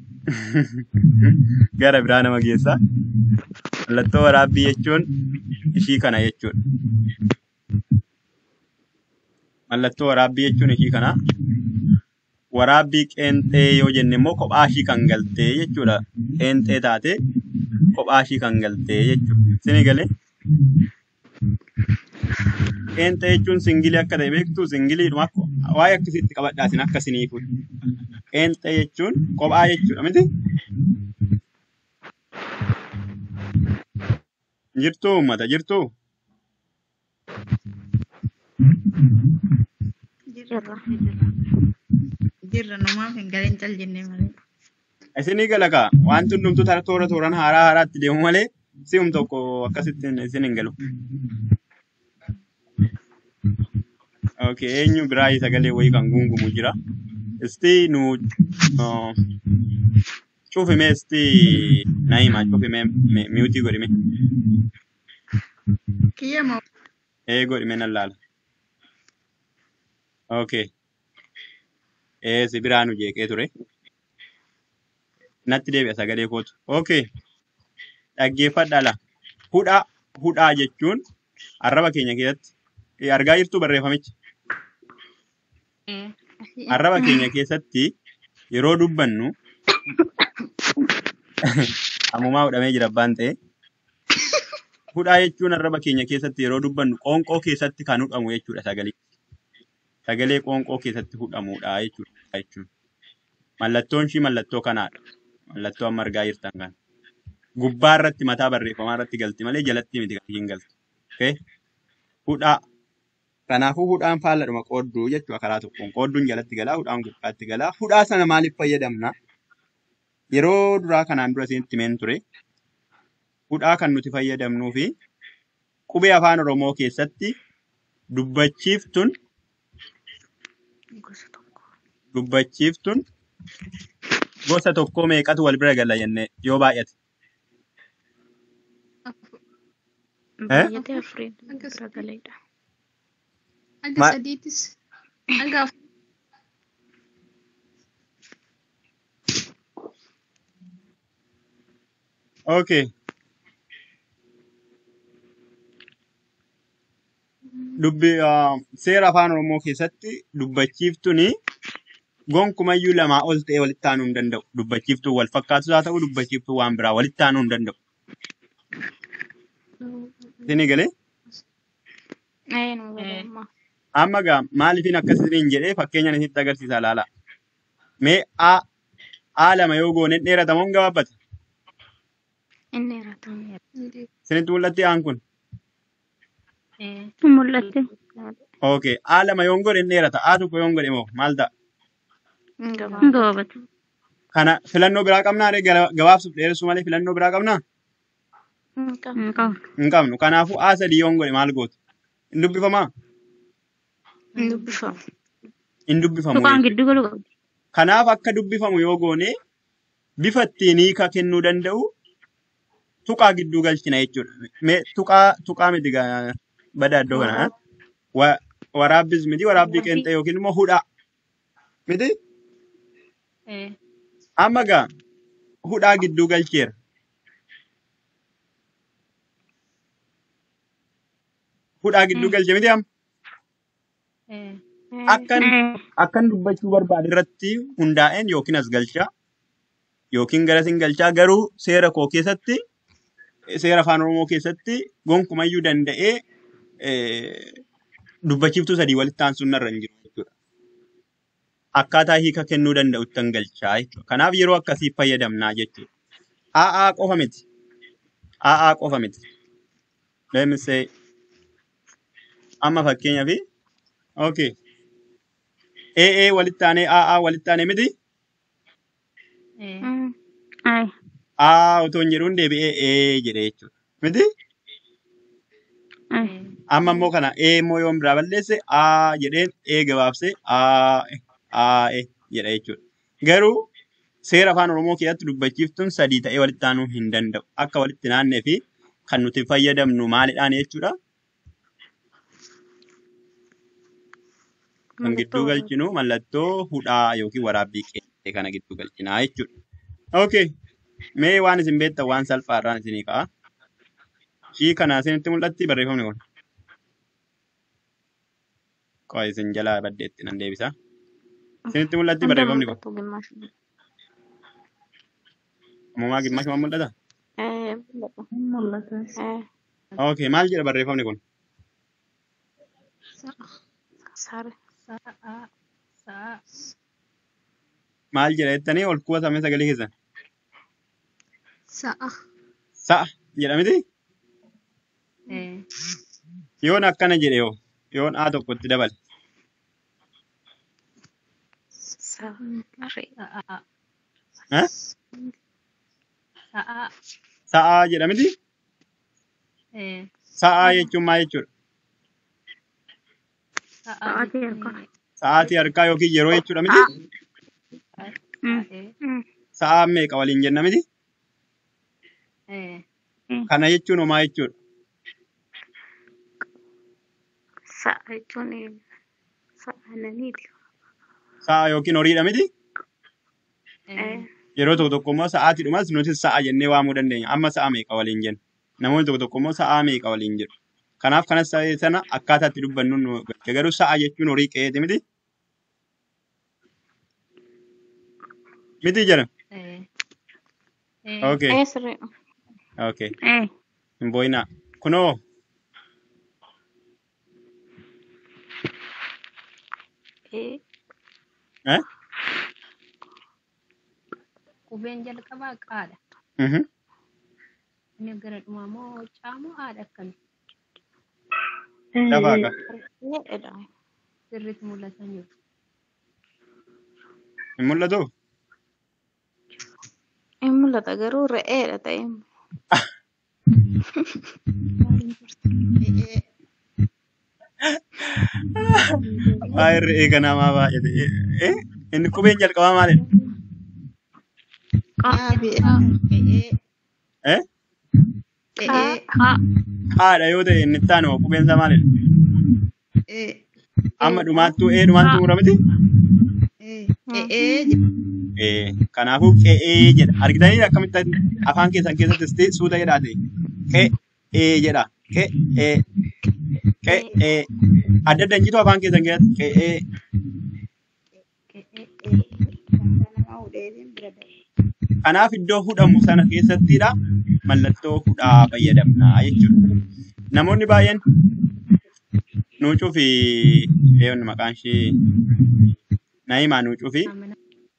gara biraa nama geessa. Mallattoo waraabbii jechuun ishii kana jechuudha. Mallattoo waraabbii jechuun ishii kana. Waraabbii qeenxee yoo jenne immoo kophaa ishii kan galtee jechuudha. Qeenxee taate kophaa ishii kan galtee jechuudha. Isinii galee? Qeenxee jechuun singilii akka ta'e beektu singiliidhuma akka waa'ee akkasitti qabadhaa isin akka isiniifu. Qeenxee jechuun kophaa jechuudha miti? Jirtuu uummata jirtuu? jirra. Jirra. Jirra numaaf hin galin cal jennee malee. Isinii gala kaa wanti hundumtuu tara toora tooraan haaraa haaraatti deemu malee si'um tokko akkasitti isin hin galu. Okay, eenyu biraa sagalee wayii kan gungumu jira. Isti nu uh, cufime isti na hima cufime miyuutii godhime. Kiyya moo Ee godhime nan laala. Okay. Ee si biraa nu jeeqee ture. Natti deebi'a sagalee kootu. Okay. Dhaggeeffadhaa la. Hudhaa hudhaa jechuun arraba keenya keessatti eh, argaa jirtu barreeffamichi. Eh, asii. Arraba keenya keessatti yeroo dubbannu ammumaa hudhamee jira abbaan ta'e. Hudhaa jechuun arraba keenya keessatti yeroo dubbannu qoonqoo keessatti kan hudhamu jechuudha sagalee. Sagalee qoonqoo keessatti hudhamudha jechuudha jechuun. Mallattoon ishii mallattoo kanaadha. Mallattoo amma argaa jirtan kana. Gubbaa irratti mataa barreeffamaa irratti galti malee jalatti miti kan hin galtu. Okay? Hudhaa. Kanaafuu hudhaan faalladhuma qoodduu jechuudha karaa tokkoon. Qoodduun jalatti galaa, hudhaan gubbaatti galaa. Hudhaa sana maaliif fayyadamna? Yeroo duraa kanaan dura isinitti himeen ture. Hudhaa kan nuti fayyadamnuu fi qubee afaan Oromoo keessatti dubbachiiftuun Gosa tokko. dubbachiiftuun gosa tokkoo meeqatu wal bira gala jennee yoo baay'ate. Afur. Eh? Baay'atee afuriin Hanga bira galeedha. hanga Ma- sadiitis hanga afur. Okay. Dubbi uh, seera afaan Oromoo keessatti dubbachiiftuun gonkumayyuu lamaa ol ta'ee walitti aanuu hin danda'u. Dubbachiiftuu wal fakkaatus haa ta'u dubbachiiftuu waan biraa walitti aanuu hin danda'u. Isinii galee? Eh, nu galee Amma gaa maaliifin akkasiin jedhee fakkeenyaan isinitti agarsiisa laala. Mee A A lama yoo goone dheerata moo hin gabaabbata? Inni irratti Isinitti mul'atti aan kun? mul'ate. Okay. A lama yoo godhe hin dheerata. A tokko yoo godhe moo maal ta'a? Hin gabaabatu. Kana filannoo biraa qabnaa ree gabaabsuuf dheeressuu malee filannoo biraa qabnaa? Hin qabu. Hin qabnu. Kanaafuu A sadii yoo godhe maal gootu? Hin dubbifamaa? Hin dubbifamu. Hin dubbifamu. Tuqaan jechuudha. gidduu galu qabdi. Kanaaf akka dubbifamu yoo goone bifa ittiin hiika kennuu danda'u tuqaa gidduu galchina jechuudha. Mee tuqaa tuqaa miti gaa- bada iddoo kana. Wa, waraabbis miti waraabbii qeenxee yookiin immoo hudhaa miti. Eh. Amma gaa hudhaa gidduu galcheera. Hudhaa gidduu galche miti amma. Eh. Akkan akkan dubbachuu barbaade irratti hundaa'een yookiin as galchaa yookiin gara sin galchaa garuu seera koo keessatti seera afaan oromoo keessatti gonkumayyuu danda'ee eh, dubbachiiftuu sadii walitti aansuun narra hin jiru jechuudha. Akkaataa hiika kennuu danda'utti hin galchaa jechuudha. Kanaaf yeroo akkasii fayyadamnaa jechuudha. A'aa qofa miti. A'aa qofa miti. Let me say amma fakkeenyaaf okay. AA walitti aanee AA walitti aanee miti. Eh, Mm. Ay. Aa otoo hin jedhuun deebi'ee ee jedhe jechuudha. Miti? Ay. eh, Amma immoo kana ee immoo yoon biraa balleesse aa jedheen ee gabaabsee aa aa e jedha jechuudha. Garuu seera afaan Oromoo keessatti dubbachiiftuun sadii ta'ee walitti aanuu hin danda'u. Akka walitti naannee fi kan nuti fayyadamnu maalidhaan jechuudha. Kan gidduu Mallattoo galchinu mallattoo hudhaa yookiin waraabbii qe'ee kana gidduu galchinaa jechuudha. Okay. Mee waan isin beektan waan salphaadhaan isinii ka'a. Shii kana isinitti mul'atti barreeffamni kun. Qo'a isin jalaa baddeetti nan deebisa. Isinitti mul'atti hunda barreeffamni kun. mul'atu gimmaashu. Uumamaa gimmaashuma mul'ata? Eh, mul'ata. mul'ata. Eh, Okay. Maal jedha barreeffamni kun? Sa'a. sare. Sa'a. Sa'a. Maal jedha jettanii ol kuusamee sagalee keessan? Sa'a. Sa'a jedha miti? Eh, Yoon akkana jedhe yoo yoon A tokkotti dabale. Sare. Sa'a. Eh? Sa'a. Sa'aa jedha miti? eh, Sa'aa jechuun maal jechuudha? Sa'a Sa'aatii harkaa. jechuun Sa'aatii harkaa yookiin yeroo jechuudha miti? Mm. eh, Mm. Sa'aa meeqa waliin jenna miti? eh, Kana jechuun homaa jechuudha. Sa'a jechuun sa'a naniiti. Sa'a yookiin horiidha miti? eh, Eh, Yeroo tokko tokko immoo sa'aatiidhumas nuti sa'a jennee waamuu dandeenya. Amma sa'a meeqa waliin jenna? Namoonni tokko tokko immoo sa'a meeqa waliin jedhu. Kanaaf kanas ta'ee sana akkaataa itti dubbannu nu galcha. Garuu sa'a jechuun horii qe'eeti miti? Miti jedha. eh, eh, Okay. eh, sirrii. Okay. Eh, Hin boo'inaa. Kunoo eh, eh? qubeen jalqabaa qaadha. Mhm. Inni gara dhumaa moo caamoo haadha akkami? Lafaa eh, qaba. re'eedha. Sirriitti mul'atan jiru. Hin mul'atu? Hin mul'ata garuu re'eedha ta'e. eh, Waa'ee re'ee kanaa maa baay'ate. Eh? Inni qubeen jalqabaa maalidha? Qa. Aafi, eh, Eh? eh, Qa. eh, Qa. Haadha yoo ta'e inni itti aanu qubeen isaa maalidha? eh, Amma dhumaattuu ee dhumaattuu mura miti? eh, eh, eh, jedha. Eh, kanaafuu qe'ee jedha. Argitanii akkamitti afaan keessan keessatti suuta jedhaa ta'e? Qe'ee jedha. Qe'ee. Qe'ee. Adda adda hin jitu afaan keessan keessatti qe'ee. Eh, eh, eh, wanta nama hudheetiin bira darbe. Kanaaf iddoo hudhamu sana keessattidha mallattoo hudhaa fayyadamnaa jechuudha. Namoonni baay'een nuucuu fi eeyoon maqaan ishee Naayimaa nuucuu fi Amina.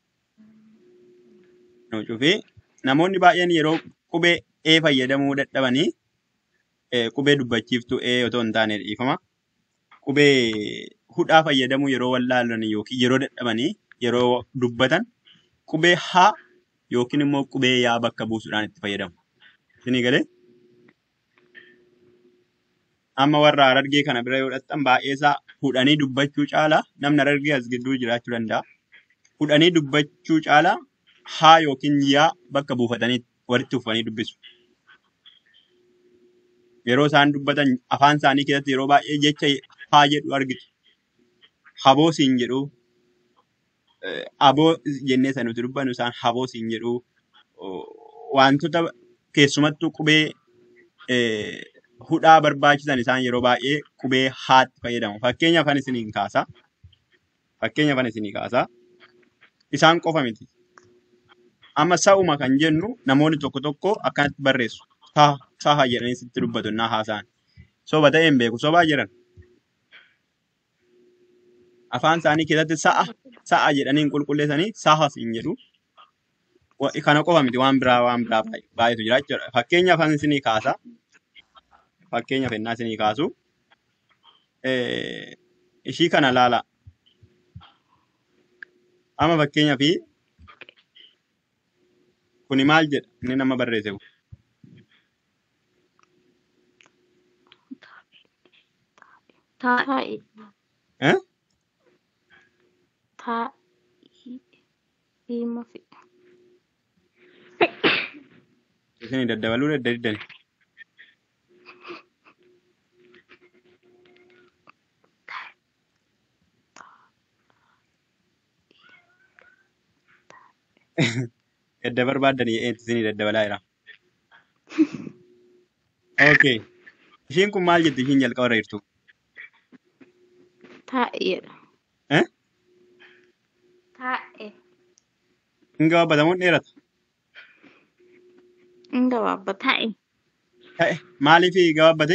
nuucuu fi namoonni baay'een yeroo qubee ee fayyadamuu dadhabanii eh, qubee dubbachiiftuu ee otoo hin taane dhiifama. Qubee hudhaa fayyadamuu yeroo wallaalan yookiin yeroo dadhabanii yeroo dubbatan qubee haa yookiin immoo qubee yaa bakka buusuudhaan itti fayyadamu. Isinii galee? Amma warra harargee kana bira yoo dhaqxan baay'ee isaa hudhanii dubbachuu caalaa namni harargee as gidduu jiraachuu danda'a. Hudhanii dubbachuu caalaa haa yookiin yaa bakka buufatanii walitti uffatanii dubbisu. Yeroo isaan dubbatan afaan isaanii keessatti yeroo baay'ee jecha haa jedhu argitu. Haboo siin jedhu eh, aboo jennee san nuti dubbannu isaan haboo siin jedhu oh, wantoota keessumattuu qubee eh, hudhaa barbaachisan isaan yeroo baay'ee qubee haatti fayyadamu. Fakkeenyaaf kan isiniin kaasa. Fakkeenyaaf kan isinii kaasa. Isaan qofa miti. Amma sa'uma kan jennu namoonni tokko tokko akkanatti barreessu. Saha saha jedhanii sitti dubbatu naa haasa'an. Soba ta'een beeku sobaa jiran. afaan isaanii keessatti sa'a sa'a jedhanii hin qulqulleessanii sahas hin jedhu. Wa- Kana qofa miti waan biraa waan biraa baay- baay'eetu jira jechuudha. Fakkeenya afaan isinii kaasa. Fakkeenya fennaa isinii kaasu. Eh, Ishii kana laala. Amma fakkeenyaa fi kuni maal jedha inni nama barreesse kun. Taa'e. Taa'e. Eh? Taa'e. Hiima fi. Isinii daddabaluu dadda diddani. Edda barbaaddanii eenti isinii daddabalaa jira. Okay. Ishiin kun maal jetti ishiin jalqaba irra jirtu? Taa'e jedha. Eh? Taa'e. Hin gabaabatamuun dheerata. Hin gabaabba taa'e. Ta'e maaliif gabaabbate?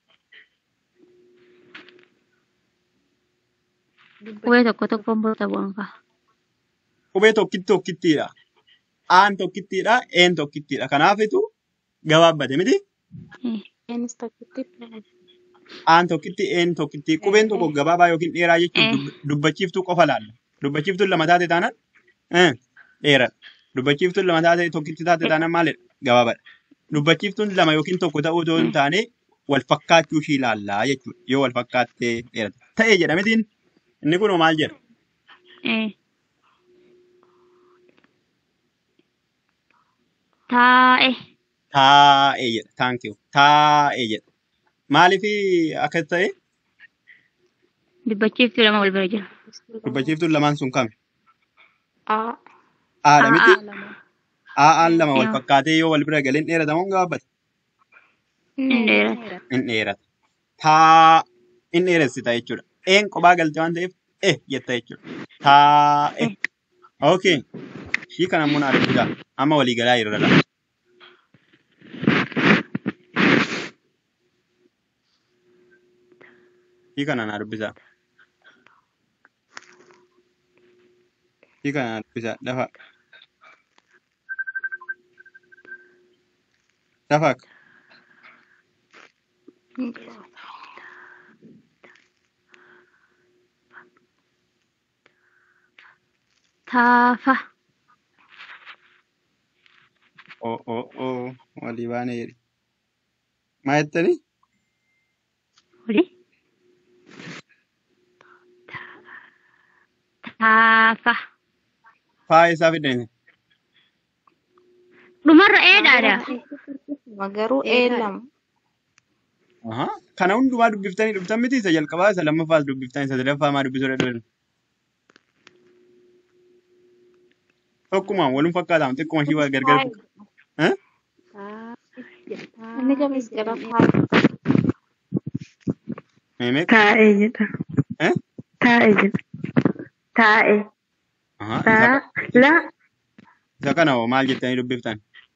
Qubee tokko tokkoon bota bu'an ka'a. Qubee tokkitti tokkittiidha. Aan tokkittiidha. Een tokkittiidha. Kanaafitu gabaabbate miti? Eenis tokkotti taa'e. Aan tokkitti, een tokkitti. Qubeen tokko gabaabaa yookiin dheeraa jechuun dub- dubbachiiftuu qofa laalla. Dubbachiiftuun lama taate taanaan eh, dheeradha. Dubbachiiftuun lama taate tokkitti taate taanaan maalidha? Gabaabaadha. Dubbachiiftuun lama yookiin tokko ta'uu otoo hin taane wal fakkaachuu ishii ilaallaa jechuudha. Yoo wal fakkaattee dheerata. Ta'e jedhametiin inni kun maal jedha? Taa'e. Taa'e jedha. Thank you. Taa'e jedha. Maaliif akkas ta'e? Dubbachiiftuu lama wal bira jira. Dubbachiiftuun lamaan sun kami? Aa. Haadha miti? lama. Aa'aan lama wal Yoo. fakkaatee yoo wal bira galeen dheeratamoo hin gabaabbate? Hin dheerata. In dheerata. Taa in dheeressita jechuudha. Een kophaa galte waan ta'eef eh jetta jechuudha. Taa'e. Okay. Ishii kana ammoo naa dubbisaa. Amma walii galaa jirra lama. Ishii kana naa dubbisaa. Ishii kana naa dubbisaa. Dafa. Dafa akka. Hin dheerata. Taafa. Oo oo oo walii baanee jedhi. Maa jettanii? Oli. Taafa. Faa isaa fidanii. Dhumarra eedhaadha. Garuu ee lama. Ahaa. Kana hundumaa dubbiftanii dhuftan miti isa jalqabaa isa lammaffaas dubbiftan isa sadaffaa maa dubbisuu dadhaban. Tokkumaan walum fakkaataa xiqquma ishii waa gargar. Eh? Inni gamis jala taa'e. Meemeeq? Taa'ee jedha. Eh? Taa'ee jedha. Taa'ee. Ahaa. Isa, Taa. La. isa kana hoo maal jettanii dubbiftan?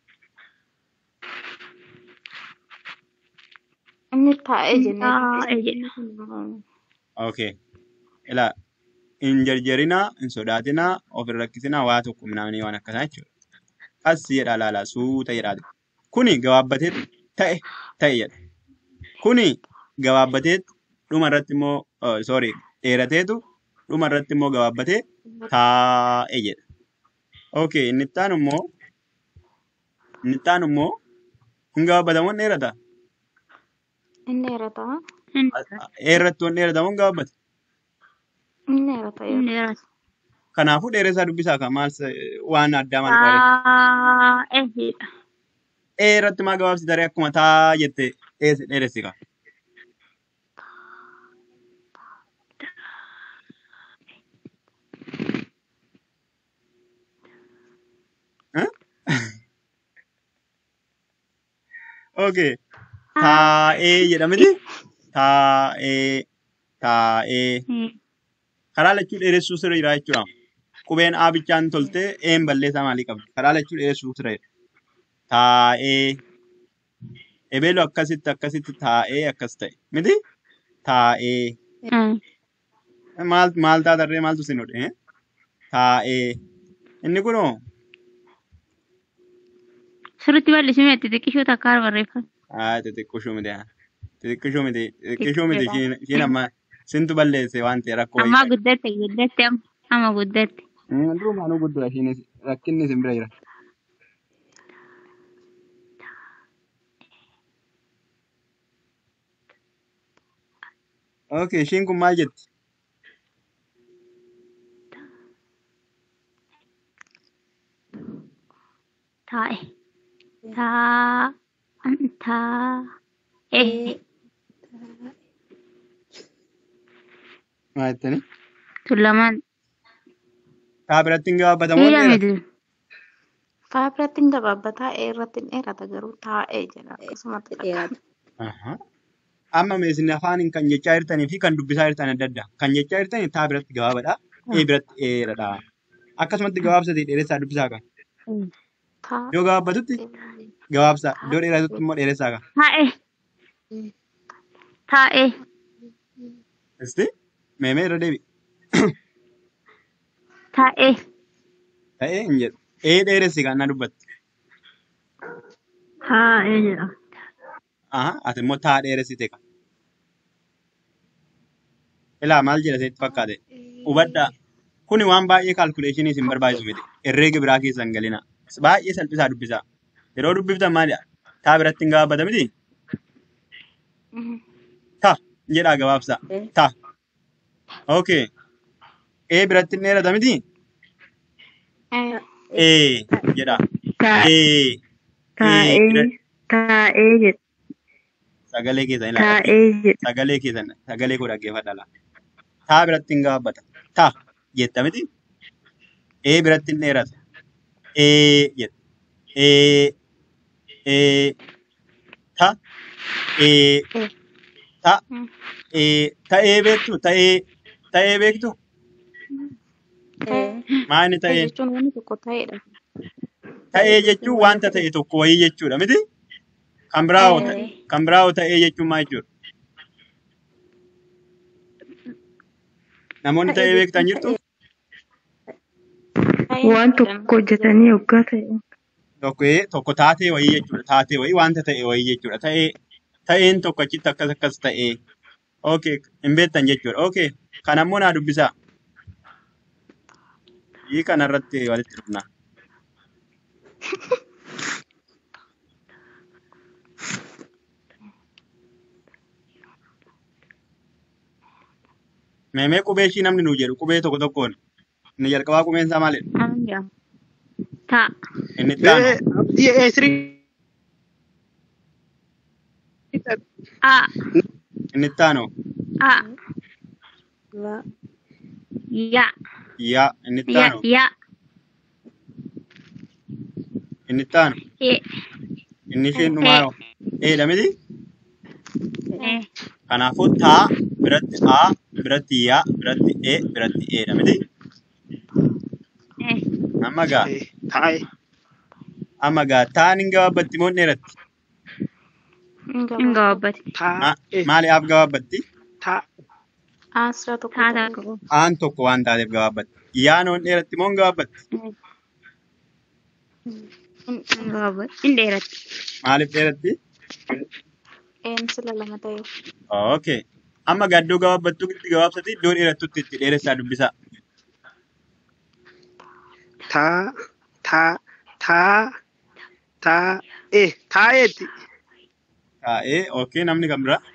Inni taa'e jennee Taa'ee jedha. Okay. Ilaa hin jarjarinaa, hin sodaatinaa, of hin rakkisinaa, waa tokko minamanii waan akkanaa jechuudha. As jedhaa laalaa suuta jedhaati. Kuni gabaabbatee ta'e ta'e jedha. Kuni gabaabbatee dhuma irratti immoo oh, sorry dheerateetu dhuma irratti immoo gabaabbatee taa'e jedha. Okay, inni itti aanu immoo inni itti aanu immoo hin gabaabbatamu hin dheerata. Inni dheerata. Dheerattu hin dheeratamu hin gabaabbata. Inni dheerata Hin yoo. dheeratu. Kanaafuu dheeressaa dubbisaa kan maal sa- waan addaa maal qabaate. Taa'ee jedha. Dheeratti maa gabaabsi daree akkuma taa jette dhees- dheeressi qaba. Eh? Okay. Taa'ee jedhamiti. Taa'ee. Taa'ee. Karaa lachuu dheeressuu sirra jira jechuudha. Qubeen A bichaan toltee een balleessaa maalii qabdi? Karaa lachuu dheeressuu sirra jira. Taa'ee. Ebeelu akkasitti akkasitti taa'ee akkas ta'e. Miti? Taa'ee. Maal maal taatarree maaltu sin hodhe? Taa'ee. Inni kunoo Sirriitti bal'isimee xixiqqishuu takka barreeffame. haa xixiqqishuu miti haa. Xixiqqishuu miti xixiqqishuu miti Xixiqqeedha. ishiin ishiin amma sintu balleesse waan ta'e rakkoo wayii Ammaa qabu. guddatte guddatte amma amma guddatte. Durumaanuu guddudha ishiinis rakkinni isin bira jira. Okay, ishiin kun maal jetti? Taa'e. Taa. Taa. Eh. Maal jettani? Tullamaan. Taa biratti hin gabaabbatamoo Miidha dheerata? miti. Faa biratti hin gabaabbataa ee irratti hin dheerata garuu taa'ee jedha akkasumatti fakkaata. Ahaa. Amma meesni afaan kan jechaa jirtanii fi kan dubbisaa jirtan adda adda. Kan jechaa jirtanii taa biratti gabaabadha. Ee biratti dheeradha. Akkasumatti gabaabsatee dheeressaa dubbisaa kan. Taa Yoo gabaabbatutti gabaabsaa. Iddoo dheeratutti immoo dheeressaa kan. Taa'e. Taa'e. Isti meemee irra deebi. Taa'e. Ta'ee hin jedhu. Ee dheeressi kan na dubbatti. Taa'e jedha. Aha. Ati immoo taa dheeressite kan. Ilaa maal jedha seetti fakkaate? Hubadhaa. Kuni waan baay'ee kaalkuleeshinii isin barbaachisu miti. Herreega biraa keessa hin galina. Baay'ee salphisaa dubbisaa. Yeroo dubbiftan maalidha? Taa biratti hin gabaabbata miti? Ta jedhaa gabaabsaa. Ta. Okay. Ee biratti hin dheerata miti? Ee jedhaa. Taa'e. Ee. Ee Taa'ee. biratti Taa'ee jedha. sagalee keessan ilaala. Taa'ee jedha. Sagalee keessan sagalee koo dhaggeeffadha laa. Taa biratti hin gabaabbata. Ta jetta miti? Ee biratti hin dheerata. Ee jetta. Ee. Ee. Ta. Ee. Ta. Ee. Ta'ee beektu? Ta'ee. Ta'ee beektu? Maa inni Ta'ee ta'een? jechuun wanni tokko ta'eedha. Ta'ee jechuun wanta ta'e tokko wayii jechuudha miti? Kan biraa hoo ta'e? Kan biraa hoo ta'ee jechuun maal jechuudha? Namoonni ta'ee beektan jirtu? Waan tokko hojjetanii hoggaa ta'e. Tokko ee, tokko taatee wayii jechuudha. Taatee wayii wanta ta'e wayii jechuudha. Ta'ee ta'een tokko achitti akkas akkas ta'ee. Okay, hin beektan jechuudha. Okay, kan ammoo naa dubbisaa. Hii kanarratti walitti dhufna. Meemee qubee ishii namni nuu jedhu qubee tokko tokkoon. Inni jalqabaa qubeen isaa maalidha? Anja. Ta'a. Inni itti aanu. Ee abdii ee sirii. A. Inni itti aanu. A. Ya. Yaa. Inni itti Ya. aanu. Ya. Inni itti aanu. E. Inni isheen E. dhumaaroo. Eedha miti? E. Kanaafuu taa biratti aa biratti yaa biratti ee biratti eedha miti? E. Amma gaa Ee taa'ee. amma gaa taan hin gabaabbatti moo hin dheeratti? Hin Hin gabaabbatu. gabaabbate. Ma- Taa'ee. Maaliif gabaabbatti? Taa. Asirra tokko Taa ta'ee. takka. Aan tokko waan taateef gabaabbatti. Yaan hoo hin dheeratti moo hin gabaabbatti? Hin gabaabbate. Hin dheeratti. Maaliif dheeratti? Een sila lama ta'eef. Okay. Amma gaa iddoo gabaabbattuu itti gabaabsati iddoo dheerattutti itti dheeressaa dubbisaa. Taa. Taa. Taa. Taa'ee. Taa'eetti. Taa'ee okay namni kan biraa.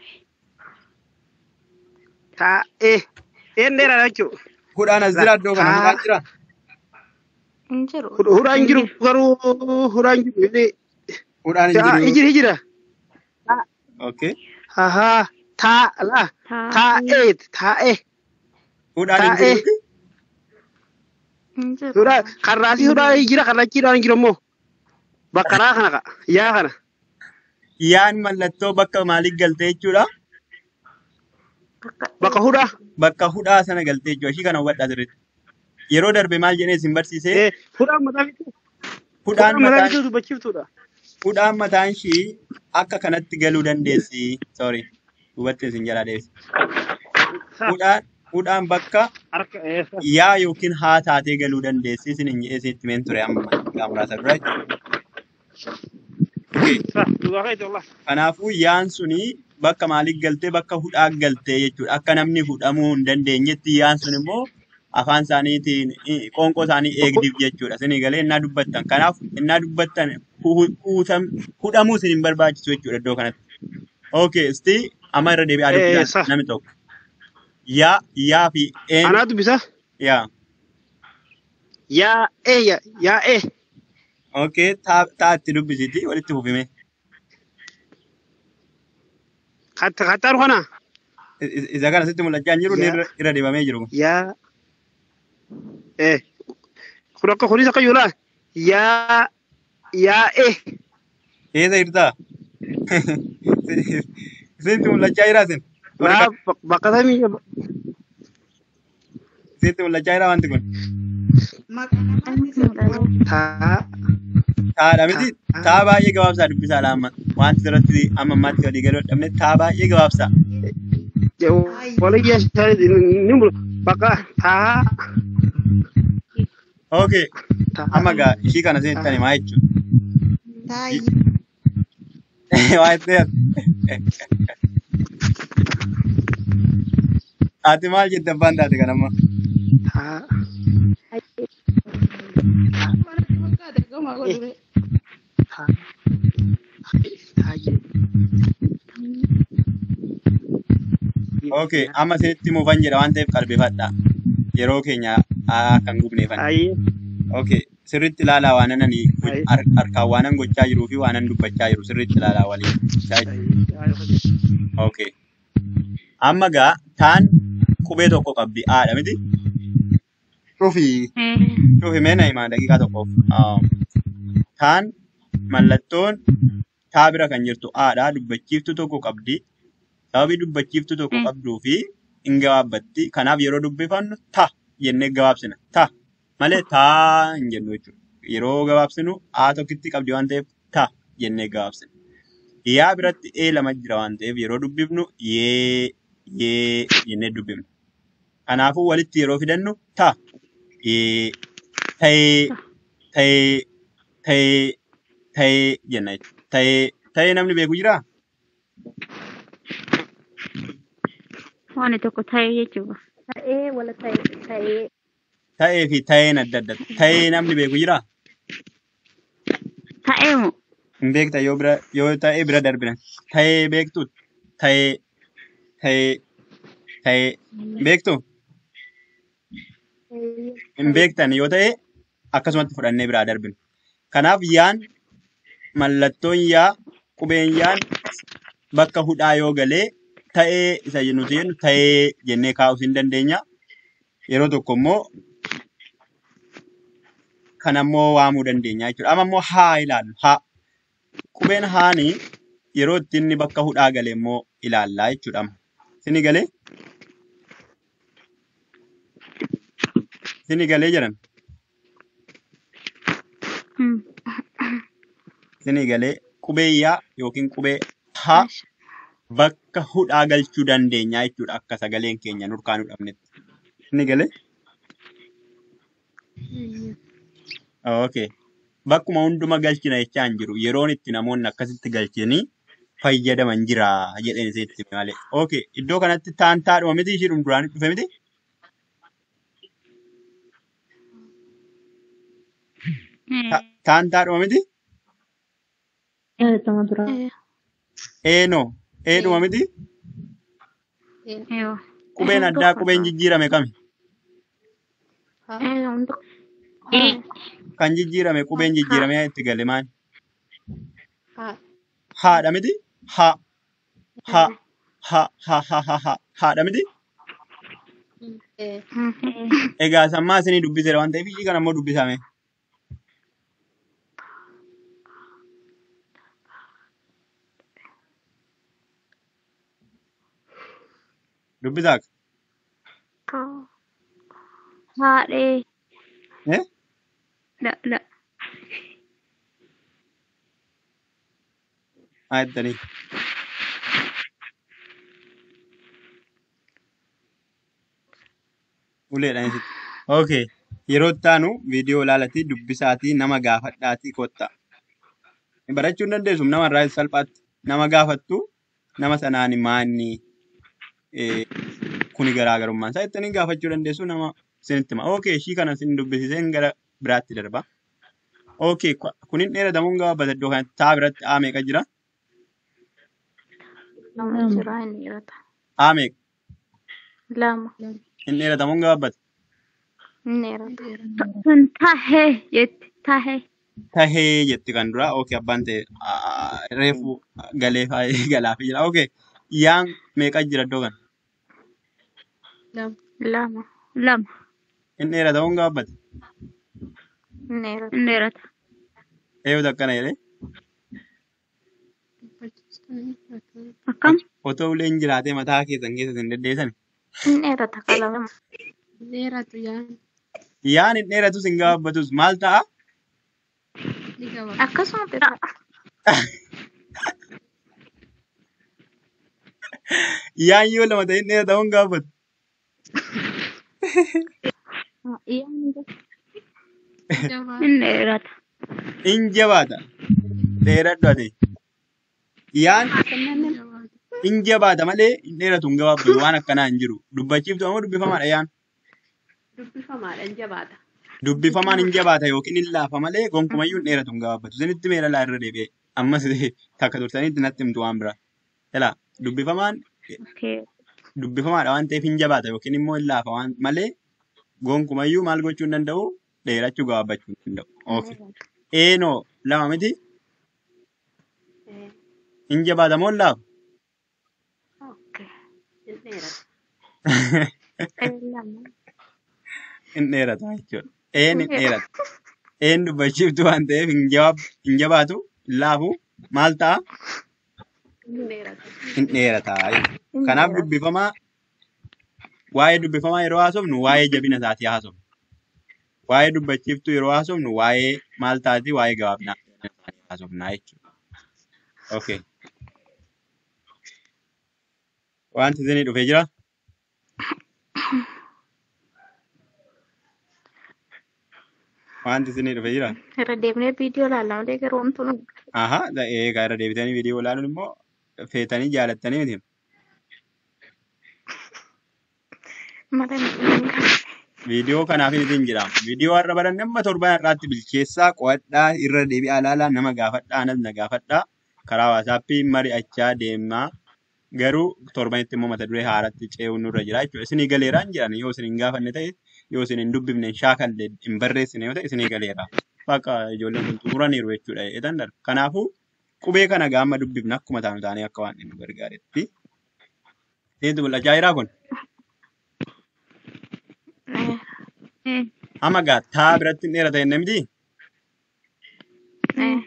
Taa'ee. Een dheeraa jechuudha. Hudhaan as jira iddoo kana hudhaan jira. Hin jiru. Huraan jiru garuu huraan jiru. jedhee. Hudhaan hin Taa jiru. hijira hijira. Okay. Ahaa. Taa'aa. Taa'ee. Taa'eet. Taa'ee. Hudhaan hin Taa'ee. jiruuti. Hin jiru. Huraan karraasii huraan jira karrachiidhaan jiru immoo. Bakkaraa kana ka. Yaa kana. Yaan mallattoo bakka maaliif galtee jechuudha? Bakka Bakka hudhaa. Bakka hudhaa sana galtee jechuudha. Ishii kana hubadhaa sirriitti. Yeroo darbe maal jedhee isin barsiisee Ee hudhaan mataa bituu. hudhaan Hudhaan mataa mataan bituu dubbachiiftuudha. hudhaan mataan ishii akka kanatti galuu dandeessi. Sorry. Hubatti isin jalaa deebisi. Hudhaan hudhaan bakka harka eh, yaa yookiin haa taatee galuu dandeessi isin hin jedhee sitti meen ture amma xiqqaa muraasa dura jechuudha. Okay. sa dugaa kai wallah Kanaafuu yaan suni bakka maaliif galtee bakka hudhaa galtee jechuudha. Akka namni hudhamuu hin dandeenyetti yaan sun immoo afaan isaaniitiin i- qoonqoo isaanii eegdiif jechuudha. Isinii galee innaa dubbattan. Kanaaf innaa dubbattan hu- hu- huutam- hudhamuu isin hin barbaachisu jechuudha iddoo kanatti. Okay, istii amma irra deebi'aa eh dubbisaan sa namni tokko. Yaa, yaa fi een anaa dubbisa yaa. yaa eh ya yaa eh Okay, taa taa itti dubbisiti walitti fufime. katta kattaaru kana I- i- Isa kana sitti mul'achaa hin jiru inni yaa irra irra dibamee jiru. kun. yaa eh kun akka kunis akka yoolaa yaa yaa eh Eessa jirtaa? Sitti mul'achaa jira sin. Warri naa kan bak- bakka samii sitti mul'achaa jira wanti kun. Maqaa namaatti sirba. taa Taadha miti. taa Taa baay'ee gabaabsaa dubbisaadha amma. Wanti irratti amma ammaatti walii galuu dhabne taa baay'ee gabaabsaa. waliyya ni mulu bakka taa Okay. taa Amma gaa ishii kana sinitti himaa jechuudha. Taayyi. Waa itti Ati maal jette abbaan taate kan amma? taa Wanti fakkaate goma godhure. taa taa Okay. Amma sinitti muufan jedha waan ta'eef qalbifadhaa. Yeroo keenya haa kan gubneefan. Aye, Okay. Sirriitti ilaalaa waan ani aye, harkaan waanan gochaa jiruu fi waanan dubbachaa jiru sirriitti ilaalaa waliin. Isaa jechuudha. aye, aye. Okay. Amma gaa taan qubee tokko qabdi haadha miti. Dhufi Eh. dhufi mee na himaa daqiiqaa tokkoof. Um, taan mallattoon taa bira kan jirtu haadha dubbachiiftu tokko qabdi. Sababii dubbachiiftu tokko Eh. qabduu fi hin gabaabbatti. Kanaaf yeroo dubbifannu ta jennee gabaabsina. Ta malee taa hin jennu jechuudha. Yeroo gabaabsinu haa tokkitti qabdi waan ta'eef ta jennee gabaabsina. Yaa biratti ee lama jira waan ta'eef yeroo dubbifnu yee yee jennee dubbifna. Kanaafuu walitti yeroo fidannu ta yee ta'ee ta'ee ta'ee ta'ee jenna jechuudha. Ta'ee ta'ee namni beeku jiraa? Waan tokko ta'e jechuudha. Ta'ee wala ta'e ta'ee Ta'ee fi ta'een adda adda. Ta'ee namni beeku jiraa? Ta'ee moo? Hin beekta yoo bira yoo ta'ee bira darbina. Ta'ee beektu ta'ee ta'ee ta'ee beektu ta'ee hin beektan yoo ta'e akkasumatti fudhannee biraa darbina. Kanaaf yaan mallattoon yaa qubeen yaan bakka hudhaa yoo galee ta'ee isa nuti jennu ta'ee jennee kaa'uu hin dandeenya. Yeroo tokko immoo kan ammoo waamuu dandeenya jechuudha. Amma immoo haa ilaallu. Haa. Qubeen haanii yeroo itti inni bakka hudhaa gale immoo ilaallaa jechuudha. amma. Sini galee? Sini galee jedhan. Hmm. Sini galee qubee yaa yookiin qubee haa bakka hudhaa galchuu dandeenya jechuudha akka sagaleen keenya nurkaan hudhamnetti. Sini galee? Okay. Bakkuma hunduma galchina jechaa hin jiru. Yeroon itti namoonni akkasitti galchanii fayyadaman jira jedheen isitti malee. Okay. Iddoo kanatti taan taadhuma miti ishiidhum duraanii dhufe miti? Eh. Ta- Taan taadhuma miti? yaadatamaa dura. Eenoo. Eedhuma miti? Yoo. Qubeen Eh, addaa tokko qubeen ta'a. jijjiirame kami? Eh, hundi. Eh. Kan jijjiirame qubeen Ha. jijjiiramee itti gale maali? Haa. Haadha miti? Ha. Ha. Ha. Ha. Ha. Ha. Ha. Haadha miti? Eh, Hmm. Eh. Egaa sammaa isinii dubbiseera waan ta'eef ishii kana immoo dubbisame. Dubbisaa? Ka- Haadhee. Eh? La. La. Haa jettanii. Uleedhaan isitti. Okay. Yeroo itti aanu viidiyoo ilaalatii dubbisaatii nama gaafadhaatii kottaa. Barachuu hin dandeessu nama irraa salphaatti. Nama gaafattu nama sanaan maanni eh, kuni garaagarummaan isaa jettanii gaafachuu dandeessu nama isinitti hima. Okay, ishii kana isin dubbisiiseen gara biraatti darba. Okay, kwa- kunin dheeratamuun gabaabata iddoo kanatti taa biratti aa meeqa jira? Lama lama jira inni dheerata. Aa meeqa? Lama Inni dheeratamuun gabaabata. inni dheerata. sun tahee jetti tahee Tahee jetti kan dura. Okay, abbaan ta'e aa, reefu galee faayee galaafii jira. Okay, yaan meeqa jira iddoo kana? Lama. Lama lama Inni dheeratamuun gabaabata. inni dheerata. inni dheerata Eeyyuu akkana jedhee. Dubbachiistonni akkana. akkam Otoo uleen jiraatee mataa keessan keessa hin deddeesan. Inni dheerata qalama. Dheeratu yaan Yaan hin dheeratus hin gabaabbatus maal ta'a? ni gabaabata. Akkasumatti ta'a. Yaan yoo lama ta'e hin dheeratamuun hin gabaabbatu. Jabaata. inni dheerata In jabaata. Dheeradhu ati. Yaan Ni jabaata. in jabaata malee hin dheeratu hin gabaabbatu waan akkanaa hin jiru. Dubbachiiftu ammoo dubbifamaadha yaan. Dubbifamaadhaan jabaata. Dubbifamaan hin jabaata yookiin hin laafa malee gonkumayyuu hin dheeratu hin gabaabbatu. Isinitti meera laa irra deebi'e. Ammas takka turtanitti natti himtu waan biraa. Ilaa dubbifamaan okay dubbifamaadha waan ta'eef hin jabaata yookiin immoo hin laafa waan malee gonkumayyuu maal gochuu hin danda'u dheerachuu gabaabbachuu hin danda'u. Okay. Eenoo lama miti Eh, hin jabaata moo hin laafa? Okay. ni dheerata. Eh, Lama. hin dheerata jechuudha. Een hin dheerata. Een dubbachiiftu waan ta'eef hin jawaab- hin jabaatu, hin laafu, maal ta'a? Ni dheerata. Hin dheerata. jechuudha. Inni Kanaaf dheerata. dubbifamaa, waa'ee dubbifamaa yeroo haasofnu waa'ee jabina isaatii haasofnu. Waa'ee dubbachiiftuu yeroo haasofnu waa'ee maal taati waa'ee gabaabinaa isaanii haasofnaa jechuudha. Okay. Wanti isinii dhufee jira? Wanti isinii dhufee jira? Irra deemnee viidiyoo ilaalla malee garuu wantu nu Aha, eegaa irra deebitanii viidiyoo ilaaluun immoo feetanii jaalattanii miti. mata hin Viidiyoo kanaaf isin jira. Viidiyoo har'a baranne amma torban har'aatti bilcheessaa qo'adhaa irra deebi'aa ilaalaa nama gaafadhaa anas na gaafadhaa karaa waasaappii mari'achaa deemaa garuu torbanitti immoo mata duree haaratti ce'uun nurra jira jechuudha. Isinii galeeraan jiran yoo isin hin gaafanne ta'e yoo isin hin dubbifne hin shaakalle hin barreessine yoo ta'e isinii galeera. Bakka ijoolleen kun xumuraniiru jechuudha. Eetan darba. Kanaafuu qubee kana gaama dubbifna akkuma taanu taanee akka waan nu gargaaretti. Seentu mul'achaa jiraa kun? eh Amma gaa taa biratti hin dheerata jenne miti? Eh,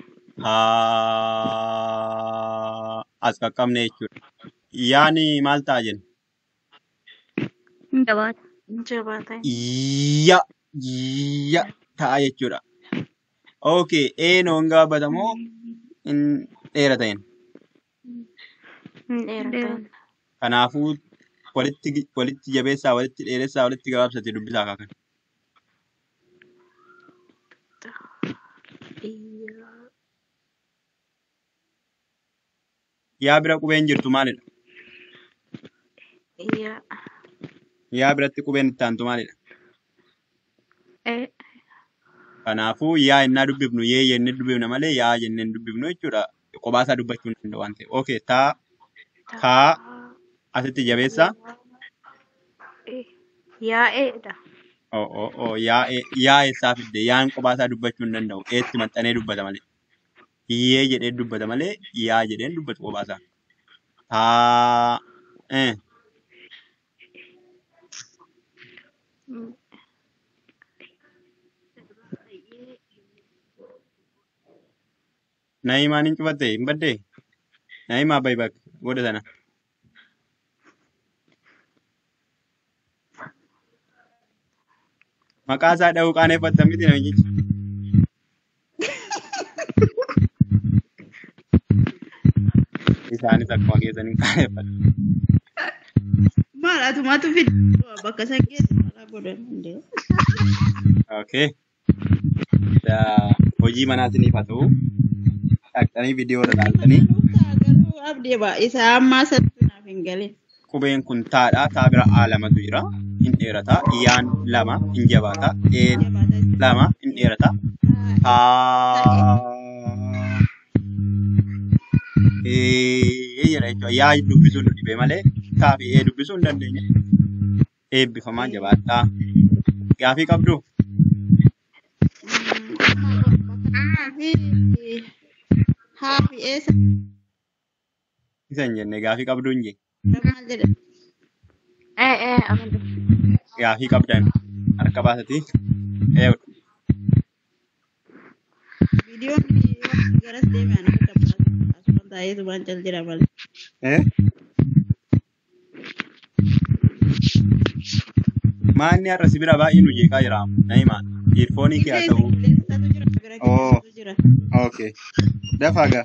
Haa as qaqqabne jechuudha. Yaani maal ta'a jenna? hin jabaata jabaata. Ya ya ta'a jechuudha. Okay, eenoo hin gaabbata moo hin dheerata jenna? Hin dheerata. Kanaafuu walitti gi- walitti jabeessaa, walitti dheeressaa, walitti gabaabsatee dubbisaa kaakan. Yaa bira qubeen jirtu maalidha? Yaa. Yaa biratti qubeen itti aantu maalidha? Eh, Kanaafuu yaa innaa dubbifnu yee jennee dubbifna malee yaa jennee hin dubbifnu jechuudha. Qobaasaa dubbachuu hin danda'u waan ta'eef. Okay, taa taa asitti jabeessaa. eh, Yaa'eedha. Oh, oh, oh, yaa e- yaa eessaa fidde yaan qobaasaa dubbachuu hin danda'u. Eetti maxxanee dubbata malee. Yee jedhee dubbata malee yaa jedheen dubbatu qobaasaa. Taa eh, Mm, naa'imaan hin cufatte hin baddee? Naa'imaa bayi bakka godha sana. Maqaa isaa dha'uu qaaneffatta miti namichichi. Isaanis akkuma keessan hin qaaneffatu. Maal atumatu fide bakka san geessu godhan hundee. Okay. Da- Hojii manaatiniif haa ta'u dhaqxanii viidiyoo irra ilaaltanii Garuu abdii ba isa ammaa sattuu naaf hin galin. qubeen kun taadha. Taa bira A lamatu jira. Hin dheerata. Yaan lama hin jabaata. Een Jabaata lama hin dheerata. ta'e Haa. Ee jedha jechuudha. Yaa dubbisuu nu dhibee malee taa fi ee dubbisuu hin dandeenye. Eebbifamaa jabaadhaa. Gaafii qabdu fi haa fi eessa isa hin jenne gaafii qabdu hin jenne. maal jedha Eh, eh, amantu. Gaafii qabdan harka baasati. Ee viidiyoon garas deeme ana akka asuma taa'ee subaan cal jira malee. ee maanni har'a si bira baay'ee nu jeeqaa jira. Na'imaan iirfoonii kee haa Qilleensa ta'u. qilleensatu jira bira Oo. qilleensatu jira. Okay. Dafaa gaa.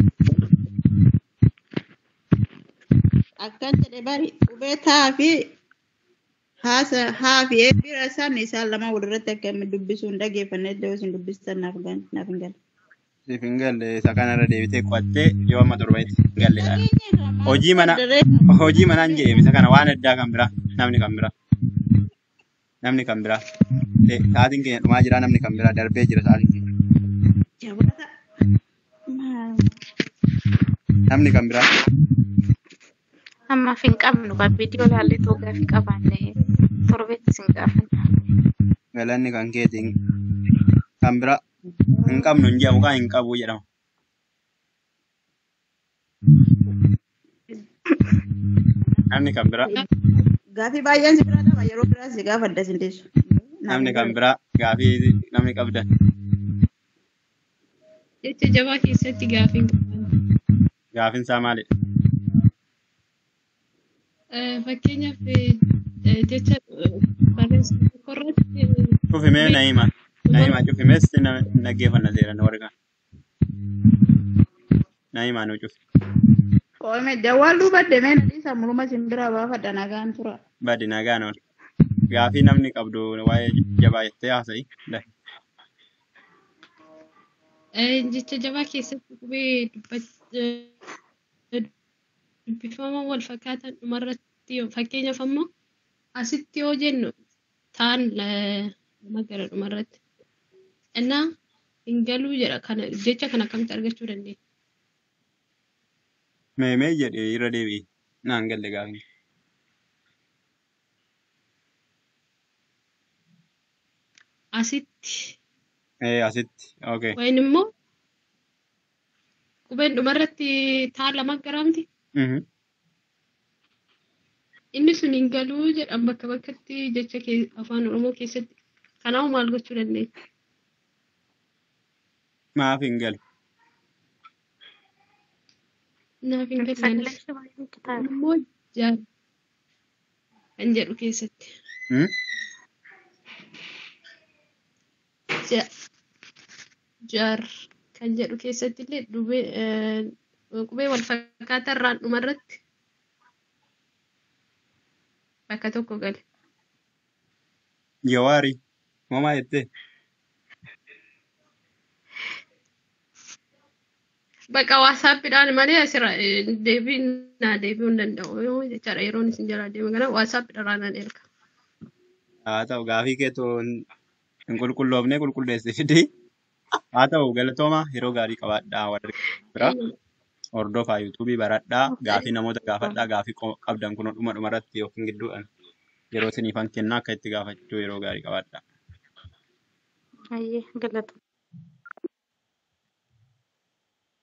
Akkan jedhe bari qubee taa fi haasa haa fi ee bira isaan isaan lama walirratti akka inni dubbisuu hin dhaggeeffanne iddoo isin dubbistan naaf gan naaf hin galle. Siif hin galle isa kanarra deebitee qo'attee yoo amma torbeetti hin galledhaan. Nageenya irraa maal Hojii mana daree hojii manaan jedhame isa kana waan addaa kan biraa namni kan biraa namni kan biraa Eh, sa'aatiin keenya dhumaa jira namni kan biraa darbee jira sa'aatiin keenya jabaata. Maal? namni kan biraa Ammaaf hin qabnu kan viidiyoo ilaallee too gaafii qabaanne torbeetti sin gaafanna. galanni kan keetiin kan biraa hin qabnu hin jedhamu kan hin qabu jedhama. Namni kan biraa Gaafii baay'een si biraa qaba yeroo biraa si gaafadha sin deessu. Naaf namni hin kan galle. biraa gaafii namni qabdan Jecha jabaa keessatti gaafiin qaban. gaafiin isaa maalidha? Fakkeenyaaf eh, jecha eh, barreessuu tokko irratti eh, Cufimee qubee Na'iima. Na'iima cufimees na dhaggeeffanna seeran warra Na'iima nu cufi. Qoome jawwaaluu badde mee nadhiisa muluma sin biraa baafadha nagaan tura. Badi nagaan ool. Gaafii namni qabdu waa'ee jabaa jettee haasa'i. Dai. eh, jecha jabaa keessatti qubee dubbat- eh, dubbifama wal fakkaatan dhumarratti yoo- fakkeenyaaf ammoo asitti yoo jennu taan la- lama gara dhumarratti. Innaa hin galuu jedha kana jecha kana akkamitti argachuu dandeenya? Meemee jedhee irra deebi'i. Naan galle gaafiin. Asitti Ee asitti. Okay. wayin immoo qubeen dhumarratti taan lama garaamti. Mhm. Inni sun hin galuu jedhan bakka bakkatti jecha kee- afaan Oromoo keessatti. Kanaaf maal gochuu dandeenya? Maaf hin galu. Naaf hin gallenis. Sagalee baay'ee kitaaba. Immoo jaar kan jedhu keessatti. Hmm? Ja- Jaar kan jedhu keessatti illee dubee eh, qubee wal fakkaataa irraan dhumarratti bakka tokko gale. Jawaari. Moomaa jettee. Bakka waasaappiidhaan malee asirra eh, deebiin naa deebi'uu hin danda'u yoo jechaadha yeroon isin jalaa deeme kana waasaappiidhaan naan erga. Haa ta'u gaafii keetoo hin qulqulloofne qulqulleessee fidii. Haa ta'u galatooma yeroo gaarii qabaadhaa warri biraa. Hordofaa yuutuubii baradhaa. Gaafii namoota gaafadhaa. Gaafii qo- qabdan kun dhuma dhumarratti yookiin gidduudhaan yeroo isiniifan kennaa akka itti gaafachuu yeroo gaarii qabaadhaa. Baay'ee galata.